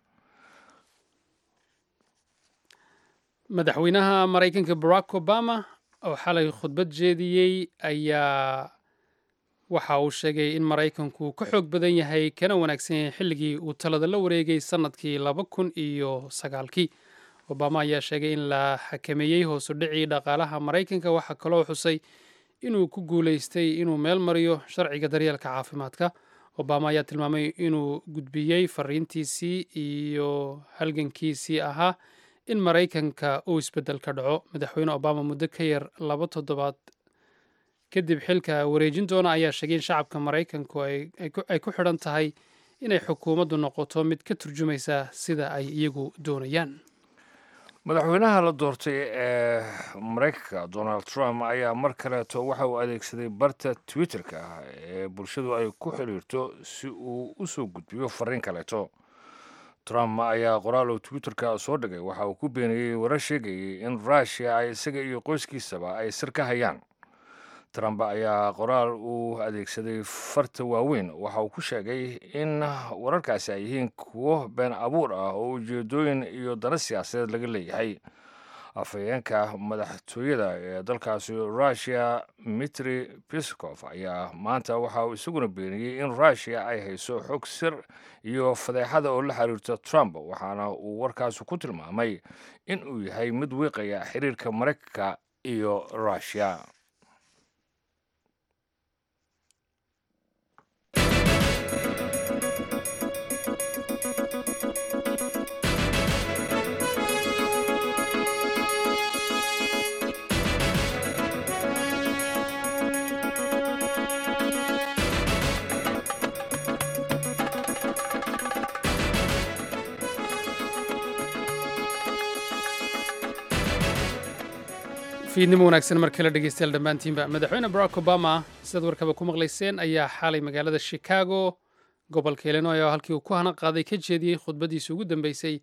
madaxweynaha maraykanka barack obama oo xalay khudbad jeediyey ayaa waxa uu sheegay in maraykanku ka xoog badan yahay kana wanaagsan yahay xilligii uu talada la wareegay sannadkii laba kun iyo sagaalkii obama ayaa sheegay in la xakameeyey hoosu dhicii dhaqaalaha maraykanka waxaa kaloo xusay inuu ku guulaystay inuu meel mariyo sharciga daryeelka caafimaadka obama ayaa tilmaamay inuu gudbiyey fariintiisii iyo halgankiisii ahaa in maraykanka uu isbeddel ka dhaco madaxweyne obama muddo ka yar laba toddobaad kadib xilka wareejin doona ayaa sheegay in shacabka maraykanku ay ku xidhan tahay inay xukuumaddu noqoto mid ka turjumaysa sida ay iyagu doonayaan madaxweynaha la doortay ee maraykanka donald trump ayaa mar kaleeto waxa uu adeegsaday barta twitter-ka ah ee bulshadu ay ku xidhiirto si uu u soo gudbiyo fariin kaleeto trump ayaa qoraal uu twitterka soo dhigay waxa uu ku beeniyey warar sheegayay in rushia ay isaga iyo qoyskiisaba ay sir ka hayaan trump ayaa qoraal uu adeegsaday farta waaweyn waxa uu ku sheegay in wararkaasi ay yihiin kuwo been abuur ah oo ujeedooyin iyo dana siyaasadeed laga leeyahay afhayeenka madaxtooyada ee dalkaasi rushia mitri piskof ayaa maanta waxa uu isaguna beeniyey in rushia ay hayso xog sir iyo fadeexada oo la xiriirta trump waxaana uu warkaasi ku tilmaamay in uu yahay mid wiiqaya xiriirka maraykanka iyo rushia fiidnimo wanaagsan mar kale dhegeystayaal dhammaantiinba madaxweyne barack obama sidaad warkaba ku maqlayseen ayaa xalay magaalada chicago gobolka illinois oo halkii uu ku hana qaaday ka jeediyey khudbadiisa ugu dambeysay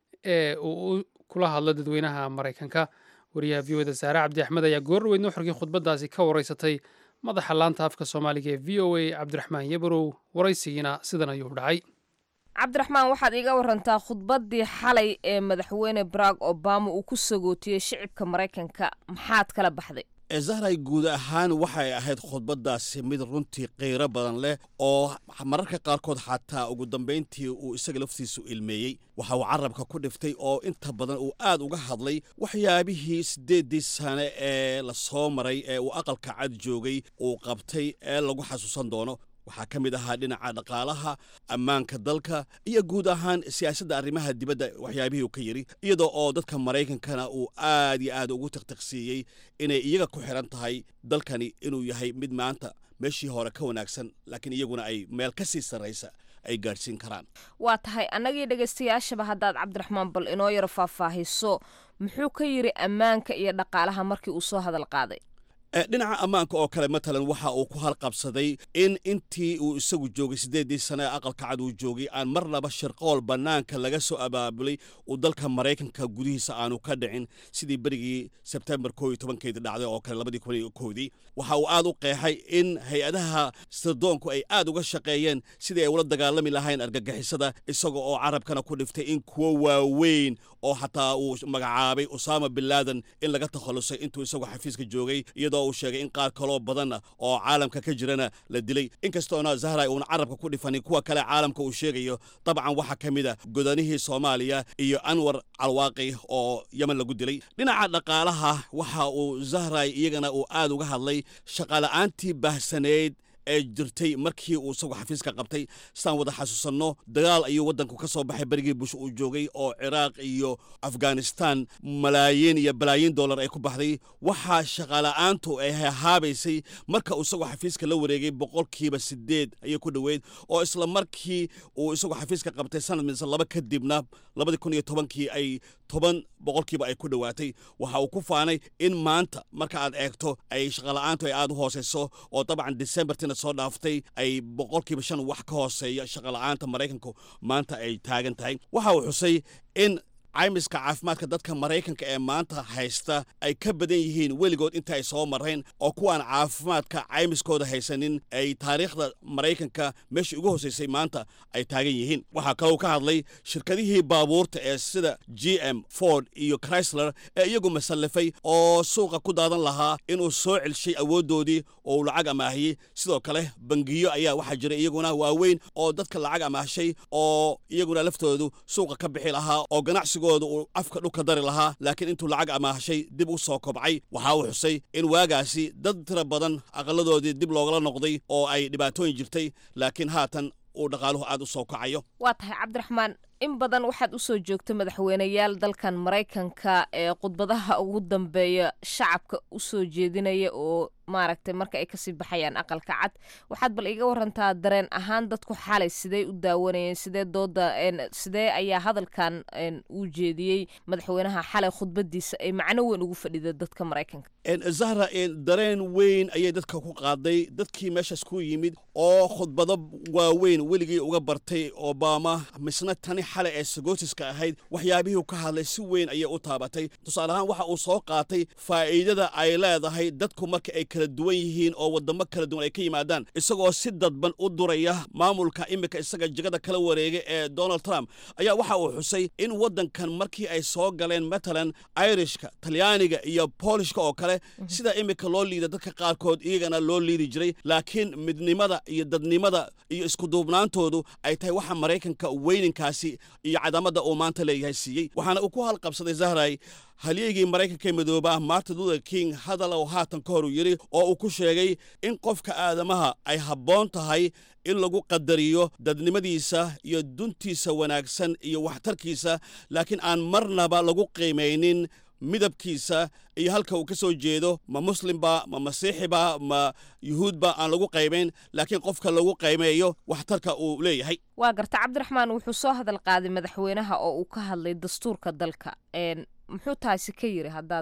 ee uu kula hadlo dadweynaha maraykanka wariyaha v oda saare cabdi axmed ayaa goorweyd nuxurkii khudbadaasi ka wareysatay madaxa laanta afka soomaaliga ee v o a cabdiraxmaan yabarow waraysigiina sidan ayuu dhacay cabdiraxmaan waxaad iiga warantaa khudbaddii xalay ee madaxweyne barack obama uu ku sagootiyey shicibka maraykanka maxaad kala baxday zahray guud ahaan waxay ahayd khudbaddaasi mid runtii qiiro badan leh oo mararka qaarkood xataa ugu dambayntii uu isaga laftiisu ilmeeyey waxa uu carabka ku dhiftay oo inta badan uu aad uga hadlay waxyaabihii siddeeddii sane ee la soo maray ee uu aqalka cad joogay uu qabtay ee lagu xasuusan doono waxaa ka mid ahaa dhinaca dhaqaalaha ammaanka dalka iyo guud ahaan siyaasadda arrimaha dibadda waxyaabihii uu ka yidhi iyadoo oo dadka maraykankana uu aad iyo aad ugu tiqtiqsiiyey inay iyaga ku xidhan tahay dalkani inuu yahay mid maanta meeshii hore ka wanaagsan laakiin iyaguna ay meel ka sii sarraysa ay gaadhsiin karaan waa tahay annagii dhegaystayaashaba haddaad cabdiraxmaan bal inoo yaro faahfaahiso muxuu ka yidhi ammaanka iyo dhaqaalaha markii uu soo hadal qaaday dhinaca ammaanka oo kale matalan waxa uu ku halqabsaday in intii uu isagu joogay siddeeddii sane ee aqalka cad uu joogay aan marnaba shirqool bannaanka laga soo abaabulay uu dalka maraykanka gudihiisa aanu ka dhicin sidii berigii sebtembar koo iyo tobankeedii dhacday oo kale labadii kun iyo koodii waxa uu aad u qeexay in hay-adaha sirdoonku ay aad uga shaqeeyeen sidii ay ula dagaalami lahayn argagixisada isaga oo carabkana ku dhiftay in kuwo waaweyn oo xataa uu magacaabay usaama bin laadan in laga takhallusay intuu isagu xafiiska joogay iyadoo uu sheegay in qaar kaloo badanna oo caalamka ka jirana la dilay inkastoona zahray uuna carabka ku dhifanin kuwa kale caalamka uu sheegayo dabcan waxaa ka mid a godanihii soomaaliya iyo anwar calwaaqi oo yemen lagu dilay dhinaca dhaqaalaha waxa uu zahray iyagana uu aad uga hadlay shaqaala'aantii baahsaneyd ee jirtay markii uu isagu xafiiska qabtay sidaan wada xasuusanno dagaal ayuu waddanku ka soo baxay berigii bush uu joogay oo ciraaq iyo afghanistan malaayiin iyo balaayiin dollar ay ku baxday waxaa shaqaala'aantu ay hahaabaysay marka uu isagu xafiiska la wareegay boqolkiiba sideed ayay ku dhoweyd oo isla markii uu isagu xafiiska qabtay sanad mise laba kadibna labadii kun iyo tobankii ay toban boqolkiiba ay ku dhowaatay waxa uu ku faanay in maanta marka aad eegto ay shaqala'aantu ay aad u hooseyso oo dabcan decembertina soo dhaaftay ay boqolkiiba shan wax ka hooseeya shaqala'aanta maraykanku maanta ay taagan tahay waxa uu xusay in caymiska caafimaadka dadka maraykanka ee maanta haysta ay ka badan yihiin weligood inta ay soo marrayn oo kuwaan caafimaadka caymiskooda haysanin ay taariikhda maraykanka meeshii ugu hosaysay maanta ay taagan yihiin waxaa kaloo ka hadlay shirkadihii baabuurta ee sida g m ford iyo chrysler ee iyagu masallafay oo suuqa ku daadan lahaa inuu soo celshay awooddoodii oo uu lacag amaahiyey sidoo kale bangiyo ayaa waxaa jira iyaguna waaweyn oo dadka lacag amaahshay oo iyaguna laftoodu suuqa ka bixi lahaa oo ganacsi uu afka dhulka dari lahaa laakiin intuu lacag amaahshay dib u soo kobcay waxa uu xusay in waagaasi dad tira badan aqaladoodii dib loogala noqday oo ay dhibaatooyin jirtay laakiin haatan uu dhaqaaluhu aad u soo kacayo waa tahay cabdiraxmaan in badan waxaad usoo joogta madaxweyneyaal dalkan maraykanka ee khudbadaha ugu dambeeya shacabka usoo jeedinaya oo maaragtay marka ay kasii baxayaan aqalka cad waxaad bal iga warantaa dareen ahaan dadku xalay sidee u daawanayeen sidee dooda sidee ayaa hadalkan uu jeediyey madaxweynaha xalay khudbadiisa ay macno weyn ugu fadhida dadka maraykanka zahra dareen weyn ayay dadka ku qaaday dadkii meeshaas ku yimid oo khudbado waaweyn weligii uga bartay obama misna tani xalay ee sagootiska ahayd waxyaabihii ka hadlay si weyn ayay u taabatay tusaale ahaan waxa uu soo qaatay faa'iidada ay leedahay dadku marka ay kala duwan yihiin oo wadamo kala duwan ay ka yimaadaan isagoo si dadban u duraya maamulka imika isaga jegada kala wareegay ee donald trump ayaa waxa uu xusay in waddankan markii ay soo galeen matalan irishka talyaaniga iyo boolishka oo kale sida imika loo liida dadka qaarkood iyagana loo liidi jiray laakiin midnimada iyo dadnimada iyo iskuduubnaantoodu ay tahay waxa maraykanka weyninkaasi iyo cadaamadda uu maanta leeyahay siiyey waxaana uu ku halqabsaday zahray halyeygii maraykanka ee midooba martin luther king hadal oo haatan ka hor uu yidhi oo uu ku sheegay in qofka aadamaha ay habboon tahay in lagu qadariyo dadnimadiisa iyo duntiisa wanaagsan iyo waxtarkiisa laakiin aan marnaba lagu qiimaynin midabkiisa iyo halka uu ka soo jeedo ma muslimba ma masiixiba ma yuhuudba aan lagu qaybayn laakiin qofka lagu qaymeeyo waxtarka uu leeyahay waa garta cabdiraxmaan wuxuu soo hadal qaaday madaxweynaha oo uu ka hadlay dastuurka dalka muxuu taasi ka yiri haddaad bal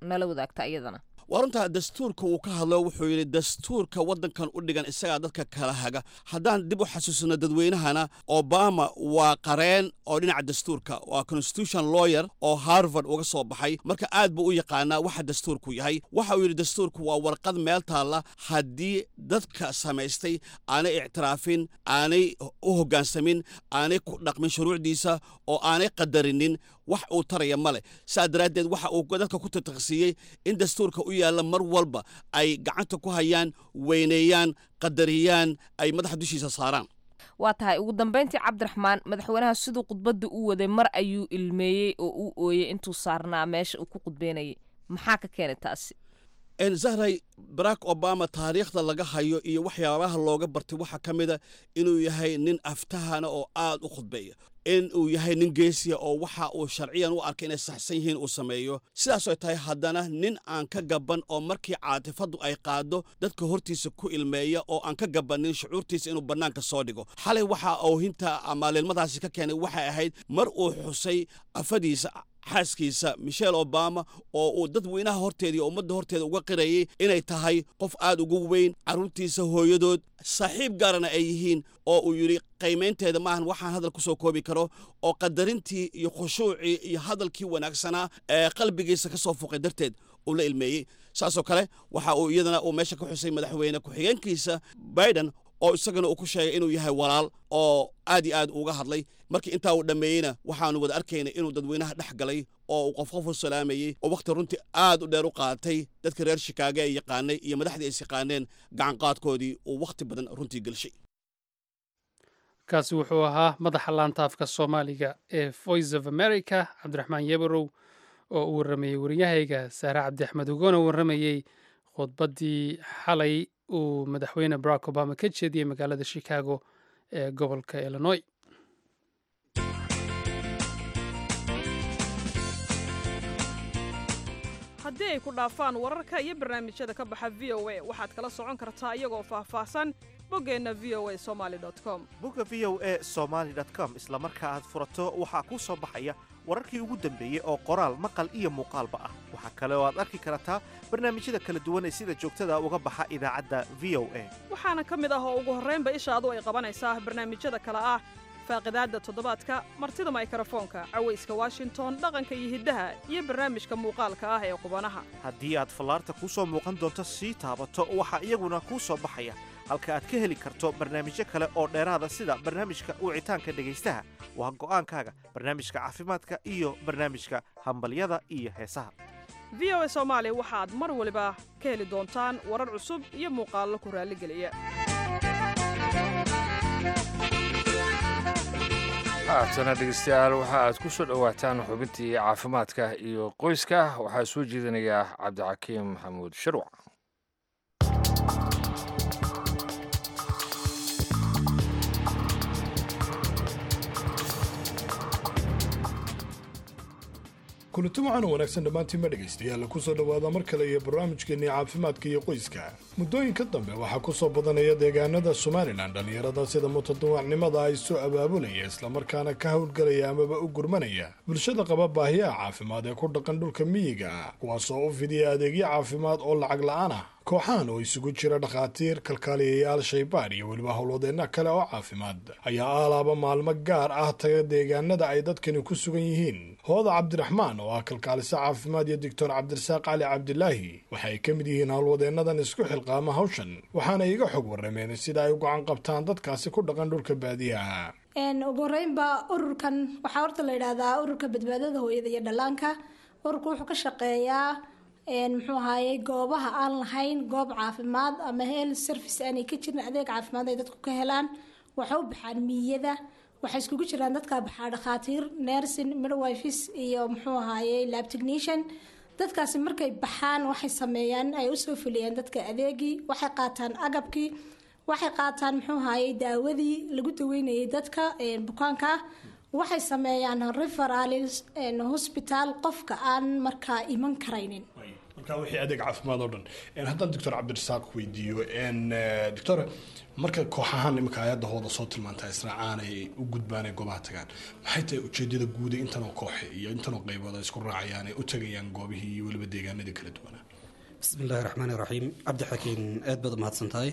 nala wadaagta iyadana waa runtaa dastuurka uu ka hadlo wuxuu yidhi dastuurka waddankan u dhigan isagaa dadka kala haga haddaan dib u xasuusino dadweynahana obama waa qareen oo dhinaca dastuurka waa constitution lawyer oo harvard uga soo baxay marka aad buu u yaqaanaa waxa dastuurku yahay waxa uu yidhi dastuurku waa warqad meel taalla haddii dadka samaystay aanay ictiraafin aanay u hoggaansamin aanay ku dhaqmin shuruucdiisa oo aanay qadarinin wax uu taraya ma leh saa daraaddeed waxa uu dadka ku tataqsiiyey in dastuurka u yaalla mar walba ay gacanta ku hayaan weyneeyaan qadariyaan ay madaxa dushiisa saaraan waa tahay ugu dambayntii cabdiraxmaan madaxweynaha siduu khudbadda u waday mar ayuu ilmeeyey oo uu ooyey intuu saarnaa meesha uu ku khudbeynayay maxaa ka keenay taasi zahray barack obama taariikhda laga hayo iyo waxyaabaha looga bartay waxaa ka mida inuu yahay nin aftahana oo aad u khudbeeya in uu yahay nin geesiya oo waxa uu sharciyan u arkay inay saxsan yihiin uu sameeyo sidaasoo tahay haddana nin aan ka gaban oo markii caatifaddu ay qaado dadka hortiisa ku ilmeeya oo aan ka gabanin shucuurtiisa inuu bannaanka soo dhigo xalay waxa oohinta ama lilmadaasi ka keenay waxay ahayd mar uu xusay afadiisa xaaskiisa michelle obama oo uu dadweynaha horteeda iyo ummadda horteeda uga qirayay inay tahay qof aad ugu weyn carruurtiisa hooyadood saaxiib gaarana ay yihiin oo uu yidhi qiimaynteeda maahan waxaan hadal ku soo koobi karo oo qadarintii iyo khushuucii iyo hadalkii wanaagsanaa ee qalbigiisa ka soo fuqay darteed uu la ilmeeyey saasoo kale waxa uu iyadana uu meesha ka xusay madaxweyne ku-xigeenkiisa biden oo isagana uu ku sheegay inuu yahay walaal oo aad iyo aad uga hadlay markii intaa uu dhammeeyeyna waxaanu wada arkaynay inuu dadweynaha dhex galay oo uu qof qof u salaamayey oo wakhti runtii aad u dheer u qaatay dadka reer shikaago ay yaqaanay iyo madaxdii is yaqaaneen gacanqaadkoodii uu wakhti badan runtii gelshay kaasi wuxuu ahaa madaxa laantaafka soomaaliga ee voice of america cabdiraxmaan yebarow oo uu warramayey waryahayga saare cabdi axmed ugoona warramayey khudbaddii xalay uu madaxweyne barack obama ka jeediyey magaalada chicago ee gobolka illinois haddii ay ku dhaafaan wararka iyo barnaamijyada ka baxa v o a waxaad kala socon kartaa iyagoo faahfaahsan boggeenna v o a somaali com bogga v o a somaali com isla marka aad furato waxaa kuu soo baxaya wararkii ugu dambeeyey oo qoraal maqal iyo muuqaalba ah waxaa kale oo aad arki kartaa barnaamijyada kala duwan ee sida joogtada uga baxa idaacadda v o a waxaana ka mid ah oo ugu horraynba ishaadu ay qabanaysaa barnaamijyada kale ah faaqidaadda toddobaadka martida maykrofoonka cawayska washington dhaqanka iyo hiddaha iyo barnaamijka muuqaalka ah ee qubanaha haddii aad fallaarta kuu soo muuqan doonto sii taabato waxaa iyaguna kuu soo baxaya halka aad ka heli karto barnaamijyo kale oo dheeraada sida barnaamijka wicitaanka dhegaystaha waa go'aankaaga barnaamijka caafimaadka iyo barnaamijka hambalyada iyo heesaha v o a soomaali waxaad mar waliba ka heli doontaan warar cusub iyo muuqaallo ku raalligeliya haatana dhegeystayaal waxa aad ku soo dhowaataan xubintii caafimaadka iyo qoyska waxaa soo jeedinayaa cabdixakiim maxamuud shirwac kulanti waxaana wanaagsan dhammaantiinma dhegaystayaal ku soo dhowaada mar kale iyo barnaamijkeennii caafimaadka iyo qoyska muddooyinka dambe waxaa ku soo badanaya deegaanada somalilan dhallinyarada sida mutaduwacnimada ay soo abaabulaya islamarkaana ka howlgelaya amaba u gurmanaya bulshada qaba baahiyaha caafimaad ee ku dhaqan dhulka miyiga ah kuwaasoo u fidiya adeegyo caafimaad oo lacag la-aan ah kooxahan oo isugu jira dhakhaatiir kalkaaliyayaal shaybaar iyo weliba howlwadeenna kale oo caafimaad ayaa aalaaba maalmo gaar ah taga deegaanada ay dadkani ku sugan yihiin hooda cabdiraxmaan oo ah kalkaaliso caafimaad iyo doctor cabdirasaaq cali cabdilaahi waxa ay ka mid yihiin howlwadeennadan isku xilqaama hawshan waxaana iga xog warrameen sida ay u gacan qabtaan dadkaasi ku dhaqan dhulka baadiyaha ugu horeynba ururkan waxaa horta la yidhaahdaa ururka badbaadada hooyada iyo dhallaanka ururku wuxuu ka shaqeeyaa muxuu ahaayey goobaha aan lahayn goob caafimaad ama health service aanay ka jirin adeeg caafimaad ay dadku ka helaan waxay u baxaan miyada waxay iskugu jiraan dadka baxaa dhakhaatiir nursing midwives iyo muxuu ahaayey lab technician dadkaasi markay baxaan waxay sameeyaan ay usoo fuliyeen dadka adeegii waxay qaataan agabkii waxay qaataan muxuu ahaayey daawadii lagu daweynayay dadka bukaanka waxay sameeyaan referal hospital qofka aan markaa iman karaynin marka wixii adeeg caafimaad oo dhan En haddaan doctor cabdirasaaq weydiiyo en eh, doctor marka koox ahaan iminka hay-adda hooda soo tilmaanta israacaan ay u gudbaan ay goobaha tagaan maxay tahay ujeedada guuda intanoo kooxe iyo intanoo qaybood ay isku raacayaan ay u tagayaan goobihii iyo weliba deegaanadii kala duwanaa bismillahi raxmaani raxiim cabdi xakiin aad baad umahadsan tahay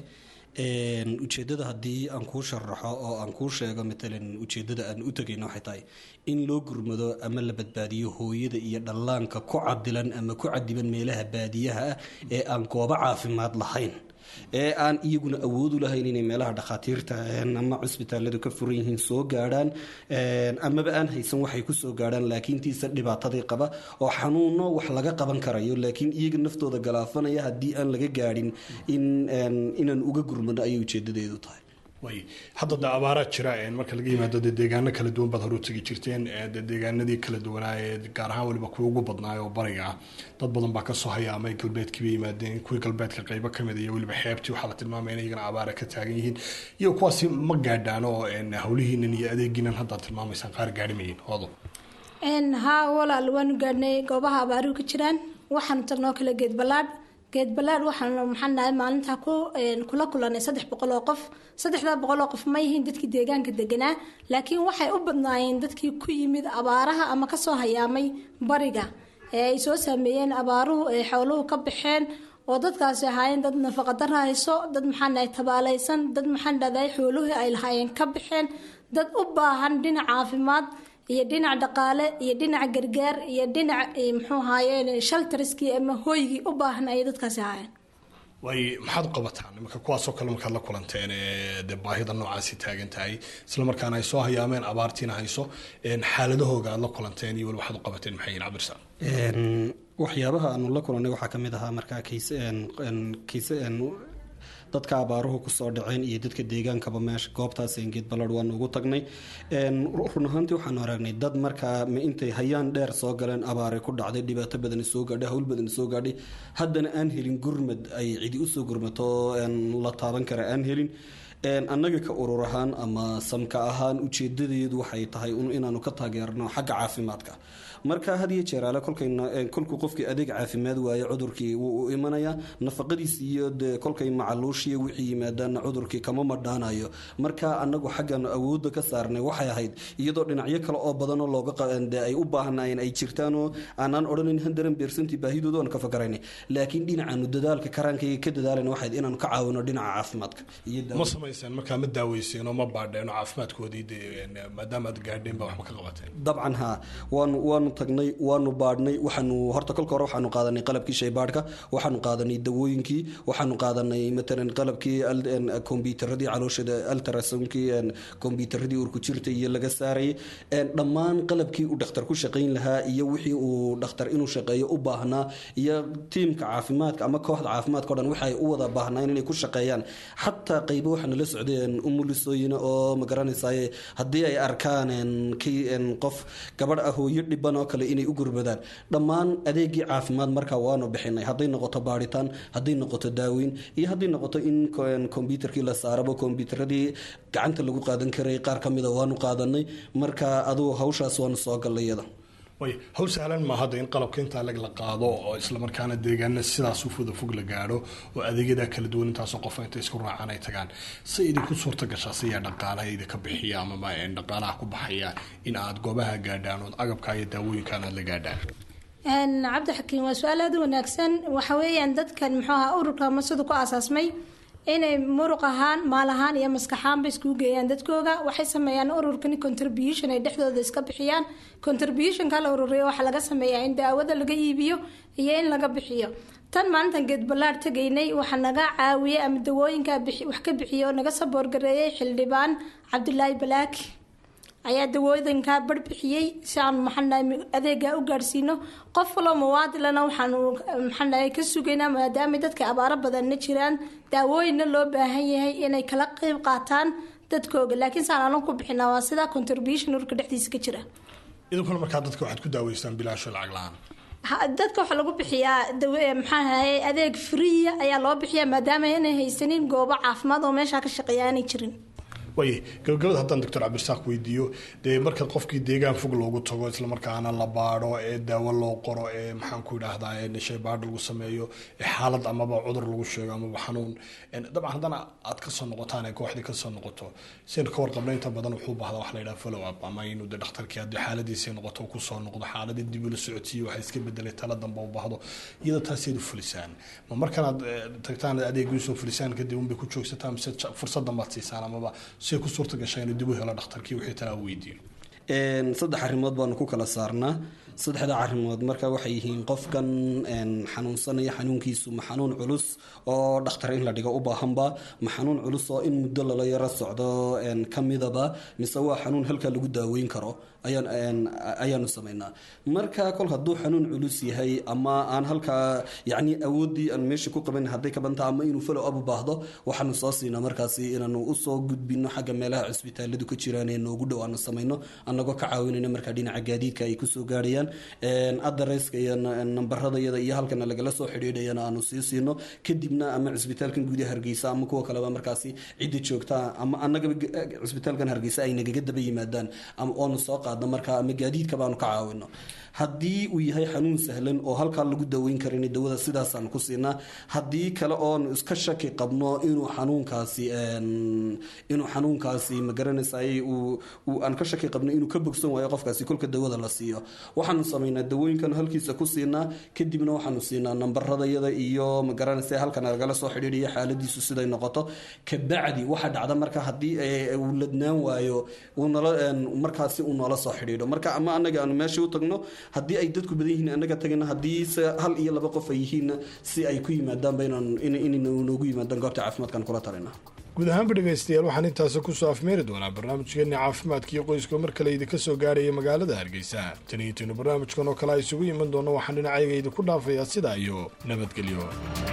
Een, ujeedada haddii aan kuu sharaxo oo aan kuu sheego matalan ujeedada aan u tegayno waxay tahay in loo gurmado ama la badbaadiyo hooyada iyo dhallaanka ku cadilan ama ku cadiban meelaha baadiyaha ah ee aan goobo caafimaad lahayn ee aan iyaguna awood u lahayn inay meelaha dhakhaatiirta een, ama cusbitaaladu ka furan yihiin soo gaadhaan een, amaba aan haysan waxay ku soo gaadhaan laakiin tiisa dhibaatadii qaba oo xanuuno wax laga qaban karayo laakiin iyaga naftooda galaafanaya haddii aan laga gaadhin in een, inaan uga gurmano ayay ujeedadeedu tahay way hadda de abaaraa jira en marka laga yimaado dee deegaano kala duwan baad hore u tegi jirteen ee dee deegaanadii kala duwanaa ee gaar ahaan weliba kuwa ugu badnaay oo bariga ah dad badan baa kasoo hayaamay galbeedkii bay yimaadeen kuwii galbeedka qaybo kamid iyo weliba xeebtii waxaa la tilmaamaya in iyagana abaara ka taagan yihiin iyo kuwaasi ma gaadhaan oo en hawlihiinan iyo adeegiinan haddaad tilmaamaysaan qaar gaadhi mayiin hoodo Een, haa walaal waanu gaadhnay goobaha abaaruhu ka jiraan waxaanu tagnoo kale geed ballaadh geed ballaadh waxaanu maxaan nahay maalintaa ku een, kula kulanay saddex boqol oo qof saddexdaa boqol oo qof ma yihiin dadkii deegaanka deganaa laakiin waxay u badnaayeen dadkii ku yimid abaaraha ama kasoo hayaamay bariga ee ay soo saameeyeen abaaruhu ee xooluhu ka baxeen oo dadkaasi ahaayeen dad nafaqa dara hayso dad maxaan nahay tabaalaysan dad maxaan dhahday xooluhii ay lahaayeen ka baxeen dad u baahan dhinac caafimaad iyo dhinac dhaqaale iyo dhinac gargaar iyo dhinac eh, muxuu ahaayeen shaltariskii ama hooygii u baahan ayay dadkaasi ahaayeen way maxaad u qabataan iminka kuwaasoo kale markaad la kulanteen ee dee baahida noocaasi taagan tahay isla markaana ay soo hayaameen abaartiina hayso en xaaladahooga aad la kulanteen iyo weli waxaad u qabateen maxay yihiin cabdirasaaq Een, waxyaabaha aanu la kulannay waxaa ka mid ahaa markaa kiise een, een, kiise een, dadka abaaruhu kusoo dhaceen iyo dadka deegaankaba meesha goobtaas geed ballad waanu ugu tagnay Een, run ahaantii waxaanu aragnay dad markaa ma intay hayaan dheer soo galeen abaaray ku dhacday dhibaato badani soo gaadhay hawl badani soo gaadhay haddana aan helin gurmad ay cidi usoo gurmato een, la taaban kara aan helin Een, annaga ka urur ahaan ama samka ahaan ujeedadeedu waxay tahay un inaanu ka taageerno xagga caafimaadka marka had iyo jeer ale kolkayna een, kolkuu qofkii adeeg caafimaad waayo cudurkii wuu u imanayaa nafaqadiis iyo dee kolkay macaluushiya wixii yimaadaana cudurkii kama madhaanayo marka annagu xaggan awoodda ka saarnay waxay ahayd iyadoo dhinacyo kale oo badanoo looga qa- dee ay u baahnaayeen ay jirtaanoo aanaan odhanin handaran beersantii baahidooda aan ka fakaraynay laakiin dhinacaanu dadaalka karaankayga ka dadaalayna waxayd inaanu ka caawino dhinaca caafimaadka iyo ma samayseen markaa ma daaweyseen oo ma baadheen oo caafimaadkoodii dee en, maadaama aad gaadheen baa waxba ka qabateen dabcan haa waanu waanu tagnay waanu baadhnay waxaanu horta kolka hore waxaanu qaadanay qalabkii shaybaadhka waxaanu qaadanay dawooyinkii waxaanu qaadanay matalan qalabkii al- en, kombyuutaradii calooshada altrasomkii en, kombyuutaradii urkujirta iyo laga saarayay En, dhammaan qalabkii uu dhakhtar ku shaqayn lahaa iyo wixii uu dhakhtar inuu shaqeeyo u baahnaa iyo tiimka caafimaadka ama kooxda caafimaadka o dhan waxay u wada baahnaan inay ku shaqeeyaan xataa qaybo waxaa nala socdeen umulisooyina oo magaranaysaye haddii ay arkaan en, kii en, qof gabadh ah hooyo dhiban oo kale inay u gurmadaan dhammaan adeegii caafimaad markaa waanu bixinay hadday noqoto baadhitaan hadday noqoto daaweyn iyo hadday noqoto in ko- en, kombyuutarkii la saarabo kombyuutaradii gacanta lagu qaadan karay qaar ka mida waanu qaadanay marka adugu hawshaas waanu soo gallay iyada way hawl sahlan ma hadda in qalabka intaa lag la qaado oo islamarkaana deegaana sidaas u foda fog la gaadho oo adeegyada kala duwan intaasoo qof inta isku raacaan ay tagaan se idinku suurta gashaa siyaa dhaqaalaha idinka bixiya amaba en, dhaqaalaha ku baxaya in aad goobaha gaadhaan ood agabka iyo daawooyinkan aad la gaadhaan Een, cabdi xakiin waa su-aal aada u wanaagsan waxa weeyaan dadkan muxuu ahaa ururka masadu ku aasaasmay inay muruq ahaan maal ahaan iyo maskaxaanba iskugu geeyaan dadkooga waxay sameeyaan ururkani contribution ay dhexdooda iska bixiyaan contributionka la ururiyo waxaa laga sameeyaa in daawada laga iibiyo iyo in laga bixiyo tan maalintan geed ballaar tegaynay waxaa naga caawiyey ama dawooyinka bixi- wax ka bixiyo oo naga saboorgareeyey xildhibaan cabdulaahi balaaki ayaa dawooyinkaa barbixiyey si aan maxaanahay adeegaa u gaadhsiino qof waloo muwaadilana waxaanu maxaanahay ka sugaynaa maadaama dadka abaaro badanna jiraan daawooyinna loo baahan yahay inay kala qeyb qaataan dadkooga laakiin saan anan ku bixinaa waa sidaa contribution urka dhexdiisa ka jira idinkuna markaa dadka waxaad ku daaweystaan bilaasho lacag la-aan Ha- dadka waxaa lagu bixiyaa dawe- maxaa ahaye adeeg free ayaa loo bixiyaa maadaama inay haysanin goobo caafimaad oo meeshaa ka shaqeeya aanay jirin waay gabagabada haddaan doctor cabdirasaaq weydiiyo dee marka qofkii deegaan fog loogu tago islamarkaana la baadho ee daawo loo qoro ee maxaan ku idhaahdaa ee shay baadh lagu sameeyo ee xaalad amaba cudur lagu sheego amaba xanuun dabcan haddana aad kasoo noqotaan ee kooxdii kasoo noqoto saynu ka warqabno inta badan wuxuu baahdaa wax la yidhaha follow up ama inuu de dhakhtarkii haddii xaaladiisii noqoto kusoo noqdo xaaladii dib ula socodsiiyo waxa iska bedelay tala dambe u baahdo iyada taaseed u fulisaan ma markanaad tagtaan adeegiisoo fulisaan kadib unbay ku joogsataan mise fursadan baad siisaan amaba say ku suurta gashay inuu dib u helo dhakhtarkii wixii talaa weydiiyo saddex arrimood baanu ku kala saarnaa saddexda arrimood marka waxay yihiin qofkan xanuunsanaya xanuunkiisu ma xanuun culus oo dhakhtar in la dhigo u baahanba ma xanuun culus oo in muddo lala yaro socdo ka midaba mise waa xanuun halkaa lagu daaweyn karo ayaanu samaynaa marka kol hadduu xanuun culus yahay ama aan halkaa yacni awooddii aan meesha ku qaban hadday ka bantaa ama inuu follow up u baahdo waxaanu soo siinaa markaasi inaanu usoo gudbino xagga meelaha cisbitaaladu ka jiraan ee noogu dhow aanu samayno annagoo ka caawinayna markaa dhinaca gaadiidka ay kusoo gaarayaan adreska iyo nambarada iyada iyo halkana lagala soo xidhiidhayana aanu sii siino kadibna ama cisbitaalkan gudaha hargeysa ama kuwa kaleba markaasi cidda joogta ama annagaba cisbitaalkan hargeysa ay nagaga daba yimaadaan oonu soo qaadno markaa ama gaadiidka baanu ka caawino haddii uu yahay xanuun sahlan oo halkaa lagu daweyn karin dawada sidaasaan ku siinaa haddii kale oonu iska shaki qabno inuu xanuunkaasi inuu xanuunkaasi magaranaysaay aan ka shaki qabno inuu ka bogsan waayo qofkaasi kolka dawada la siiyo waxaanu samaynaa dawooyinkan halkiisa ku siinaa kadibna waxaanu siinaa nambaradayada iyo magaranaysa halkan lagala soo xidhiidhaya xaaladiisu siday noqoto kabacdi waxa dhacda marka haddii uu ladnaan waayo markaasi uu noola soo xidhiidho marka ama anaga aanu meesha u tagno haddii ay dadku badan yihiin anaga tagana haddii se hal iyo laba qof ay yihiinna si ay ku yimaadaanba inoogu yimaadaan goobta caafimaadkan kula talina guud ahaanba dhegaystayaal waxaan intaasi kusoo afmeeri doonaa barnaamijkeeni caafimaadka iyo qoyska mar kale idinka soo gaaraya magaalada hargeysa tan iyo tinu barnaamijkan oo kale a isugu iman doono waxaan dhinacayga idinku dhaafayaa sidaa iyo nabadgelyo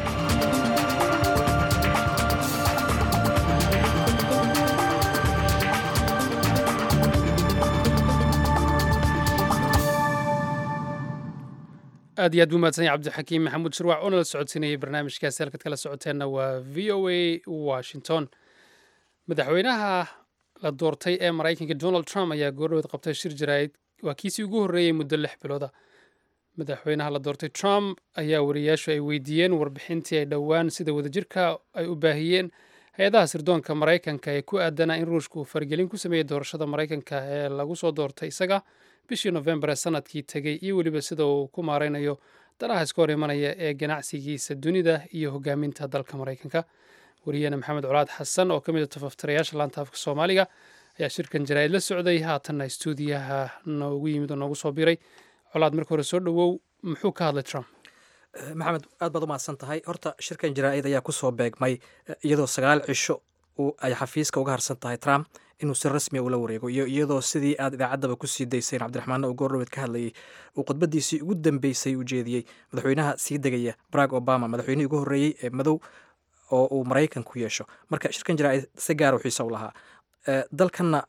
aad iyo aad buu mahadsan yahay cabdixakiim maxamuud shirwac oo nala socodsiinayay barnaamijkaasi halkaad kala socoteenna waa v o a washington madaxweynaha la doortay ee maraykanka donald trump ayaa goordhoweed qabtay shir jaraa'id waa kiisii ugu horreeyey muddo lix bilooda madaxweynaha la doortay trump ayaa wariyaashu ay weydiiyeen warbixintii ay dhowaan sida wadajirka ay u baahiyeen hay-adaha sirdoonka maraykanka ee ku aadanaa in ruushka uu faragelin ku sameeyey doorashada maraykanka ee lagu soo doortay isaga bishii nofembar ee sanadkii tegey iyo weliba sida uu ku maaraynayo danaha iska hor imanaya ee ganacsigiisa dunida iyo hogaaminta dalka maraykanka wariyahena maxamed colaad xasan oo ka mid a tafaftirayaasha laanta afka soomaaliga ayaa shirkan jaraa'id la socday haatanna stuudiyaha noogu yimid oo noogu soo biray colaad marka hore soo dhowow muxuu ka hadlay trump maxamed aad baad u mahadsan tahay horta shirkan jaraa'id ayaa kusoo beegmay iyadoo sagaal cisho ay xafiiska uga harsan tahay trump inuu si rasmiya ula wareego iyo iyadoo sidii aad idaacaddaba ku sii dayseen cabdiraxmaanna uu goordhoweed ka hadlayay uu khudbadiisii ugu dambeysay u jeediyey madaxweynaha sii degaya barack obama madaxweynihii ugu horreeyey ee madow oo uu maraykan ku yeesho marka shirkan jaraa'id si gaara xiisa u lahaa dalkanna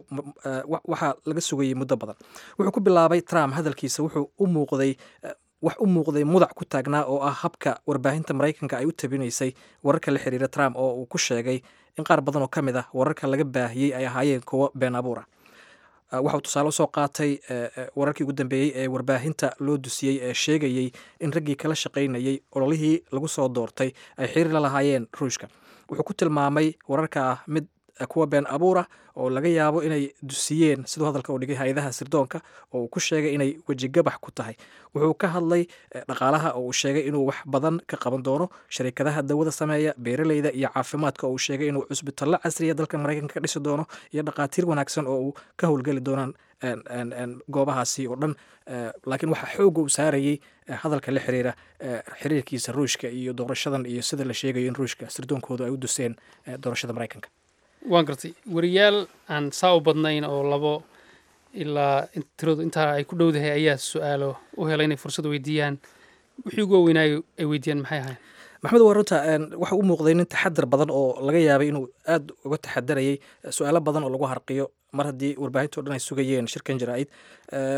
waxaa laga sugayey muddo badan wuxuu ku bilaabay trump hadalkiisa wuxuu u muuqday wax u muuqday mudac ku taagnaa oo ah habka warbaahinta maraykanka ay u tabinaysay wararka la xiriira trump oo uu ku sheegay in qaar badan oo ka mid ah wararka laga baahiyey ay ahaayeen kuwo been abuura waxauu tusaale usoo qaatay wararkii ugu dambeeyey ee warbaahinta loo dusiyey ee sheegayey in raggii kala shaqaynayey ololihii lagu soo doortay ay xiriir la lahaayeen ruushka wuxuu ku tilmaamay wararka ah mid kuwa been abuura oo laga yaabo inay dusiyeen siduu hadalka u dhigay hay-adaha sirdoonka oo uu ku sheegay inay wejigabax ku tahay wuxuu ka hadlay dhaqaalaha oo uu sheegay inuu wax badan ka qaban doono sharikadaha dawada sameeya beeraleyda iyo caafimaadka oo uu sheegay inuu cusbitalo casriya dalka maraykanka ka dhisi doono iyo dhaqaatiir wanaagsan oo uu ka howlgeli doonaan goobahaasi oo dhan laakiin waxaa xooga uu saarayey hadalka la xiriira xiriirkiisa ruushka iyo doorashadan iyo sida la sheegayo in ruushka sirdoonkoodu ay u duseen doorashada maraykanka waan gartay wariyaal aan saa u badnayn oo labo ilaa tiradu intaa ay ku dhowdahay ayaa su-aalo u helay inay fursad weydiiyaan wixii ugu waweynaayo ay weydiiyaan maxay ahayn maxamed waa runta waxa u muuqday nin taxadar badan oo laga yaabay inuu aad uga taxadarayay su-aalo badan oo lagu harqiyo mar haddii warbaahinto dhan ay sugayeen shirkan jaraa'id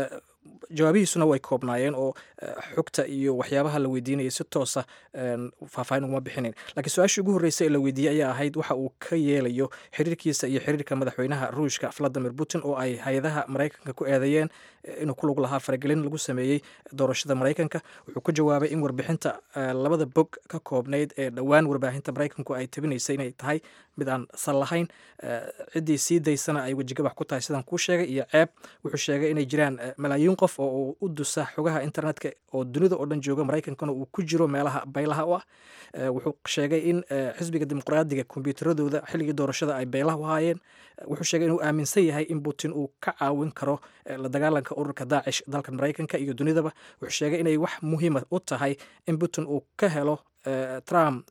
jawaabihiisuna way koobnaayeen oo xogta iyo waxyaabaha la weydiinaya si toosa faahfaahin uguma bixinin laakiin su-aashii ugu horreysay ee la weydiiyey ayaa ahayd waxa uu ka yeelayo xiriirkiisa iyo xiriirka madaxweynaha ruushka valadimir putin oo ay hay-adaha maraykanka ku eedeeyeen inuu ku lug lahaa faragelin lagu sameeyey doorashada maraykanka wuxuu ku jawaabay in warbixinta labada bog ka koobnayd ee dhowaan warbaahinta maraykanku ay tabinaysay inay tahay mid aan sal lahayn ciddii sii daysana ay wejigabax ku tahay sidaan kuu sheegay iyo ceeb wuxuu sheegay inay jiraan malaayiin qof oo uu u dusa xogaha internetka oo dunida oo dhan jooga maraykankana uu ku jiro meelaha baylaha u ah wuxuu sheegay in xisbiga dimuqraadiga kombyuutaradooda xilligii doorashada ay baylaha u haayeen wuxuu sheegay inuu aaminsan yahay in putin uu ka caawin karo la dagaalanka ururka daacish dalka maraykanka iyo dunidaba wuxuu sheegay inay wax muhiima u tahay in putin uu ka helo trump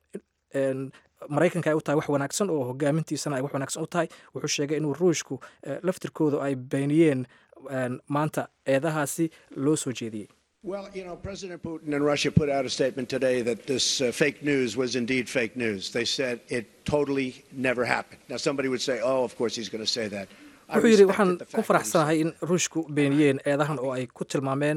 maraykanka ay u tahay wax wanaagsan oo hogaamintiisana ay wax wanaagsan u tahay wuxuu sheegay inuu ruushku laftirkooda ay beeniyeen maanta eedahaasi loo soo jeediyey Well, you know, President Putin and Russia put out a statement today that this uh, fake news was indeed fake news. They said it totally never happened. Now, somebody would say, oh, of course he's going to say that. wuxuu yidhi waxaan ku faraxsanahay in ruushku beeniyeen eedahan oo ay ku tilmaameen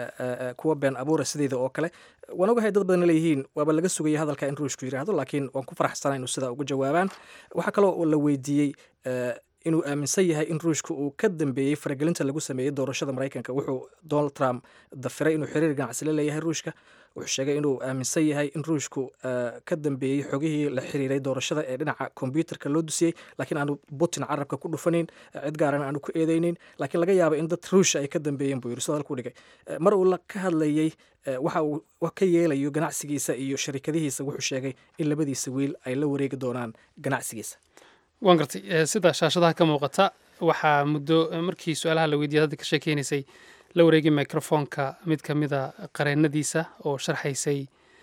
kuwa been abuura sideeda oo kale waan ogahay dad badan leeyihiin waaba laga sugaya hadalka in ruushku yidhaahdo laakiin waan ku faraxsanahay inuu sidaa uga jawaabaan waxaa kaloo la weydiiyey inuu aaminsan yahay in ruushka uu ka dambeeyey faragelinta lagu sameeyey doorashada maraykanka wuxuu donald trump dafiray inuu xiriir ganacsi la leeyahay ruushka wuxuu sheegay inuu aaminsan yahay in ruushku ka dambeeyey xogihii la xiriiray doorashada ee dhinaca kombyuutarka loo dusiyey laakiin aanu putin carabka ku dhufanayn cid gaarana aanu ku eedeyneyn laakiin laga yaaba in dad ruusha ay ka dambeeyeen buu yiri sidoo halku dhigay mar uu ka hadlayey waxa uu ka yeelayo ganacsigiisa iyo sharikadihiisa wuxuu sheegay in labadiisa wiil ay la wareegi doonaan ganacsigiisa waan gartay sida shaashadaha ka muuqata waxaa muddo markii su-aalaha la weydiiyay hadda ka sheekeynaysay la wareegay microfoonka mid ka mida qareennadiisa oo sharxaysay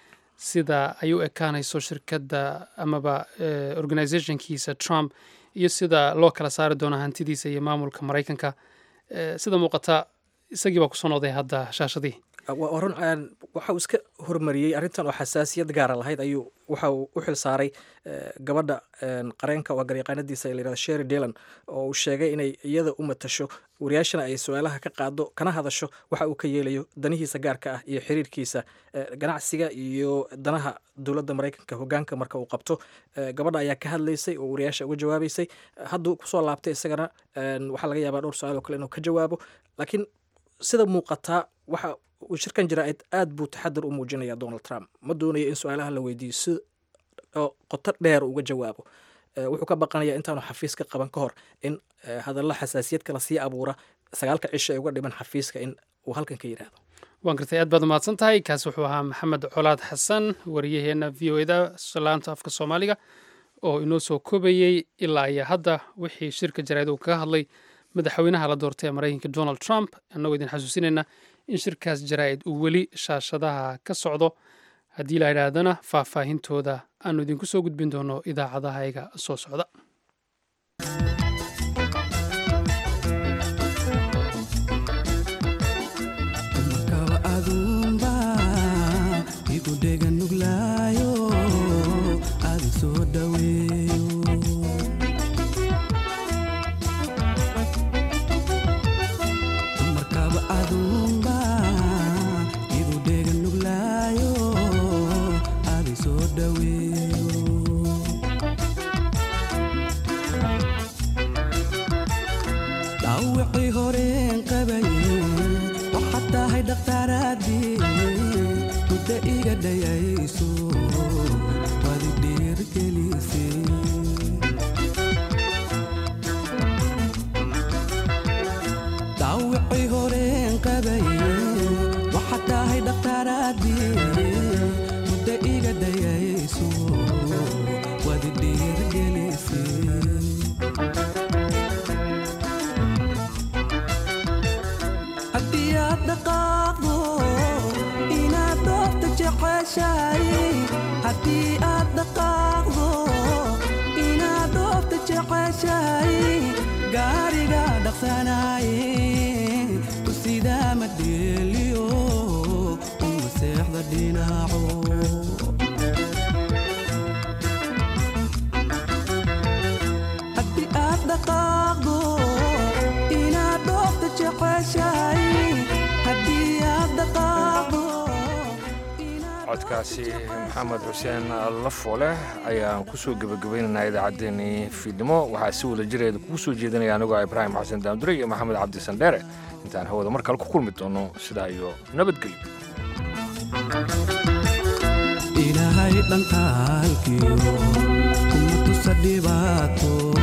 sida ay u ekaanayso shirkadda amaba organizationkiisa trump iyo sida loo kala saari doono hantidiisa iyo maamulka maraykanka sida muuqata isagii baa kusoo noqday hadda shaashadii run waxa uu iska hormariyey arrintan oo xasaasiyad gaara lahayd ayuu waxa uu u xil saaray gabadha qareenka waa garyaqaanadiisa ee layirahda sherry dylan oo uu sheegay inay iyada u matasho wariyaashana ay su-aalaha ka qaado kana hadasho waxa uu ka yeelayo danihiisa gaarka ah iyo xiriirkiisa ganacsiga iyo danaha dowladda maraykanka hogaanka marka uu qabto gabadha ayaa ka hadlaysay oo wariyaasha uga jawaabaysay hadduu kusoo laabtay isagana waxaa laga yaabaa dhowr su-aal oo kale inuu ka jawaabo laakiin sida muuqataa waxa uu shirkan jaraa'id aad buu taxadar u muujinaya donald trump ma doonayo in su-aalaha la weydiiyo si qoto dheer uga jawaabo wuxuu ka baqanaya intaanu xafiiska qaban ka hor in hadallo xasaasiyad kala sii abuura sagaalka cisho ee uga dhiman xafiiska in uu halkan ka yidhaahdo waan gartay aad baad umahadsan tahay kaas wuxuu ahaa maxamed colaad xasan wariyaheena v o eda laanta afka soomaaliga oo inoo soo koobayey ilaa iyo hadda wixii shirka jaraa'id uu kaga hadlay madaxweynaha la doortay ee maraykanka donald trump annagoo idin xasuusinayna in shirkaas jaraa'id uu weli shaashadaha ka socdo haddii la yidhaahdana faahfaahintooda aanu idinku soo gudbin doono idaacadahayga soo socda haddii aad dhaqaaqdo inaad dhoofta jeceshahay codkaasi maxamed xuseen lafoole ayaan kusoo gebagabaynaynaa idaacaddeenii fiidnimo waxaa si wada jireeda kugu soo jeedinaya anigoo ibraahim xasan daamdure iyo maxamed cabdi sandheere intaan hawada mar kale ku kulmi doono sidaa iyo nabadgelyo ilaahay dhankaalkiyo kuma tusa dhibaato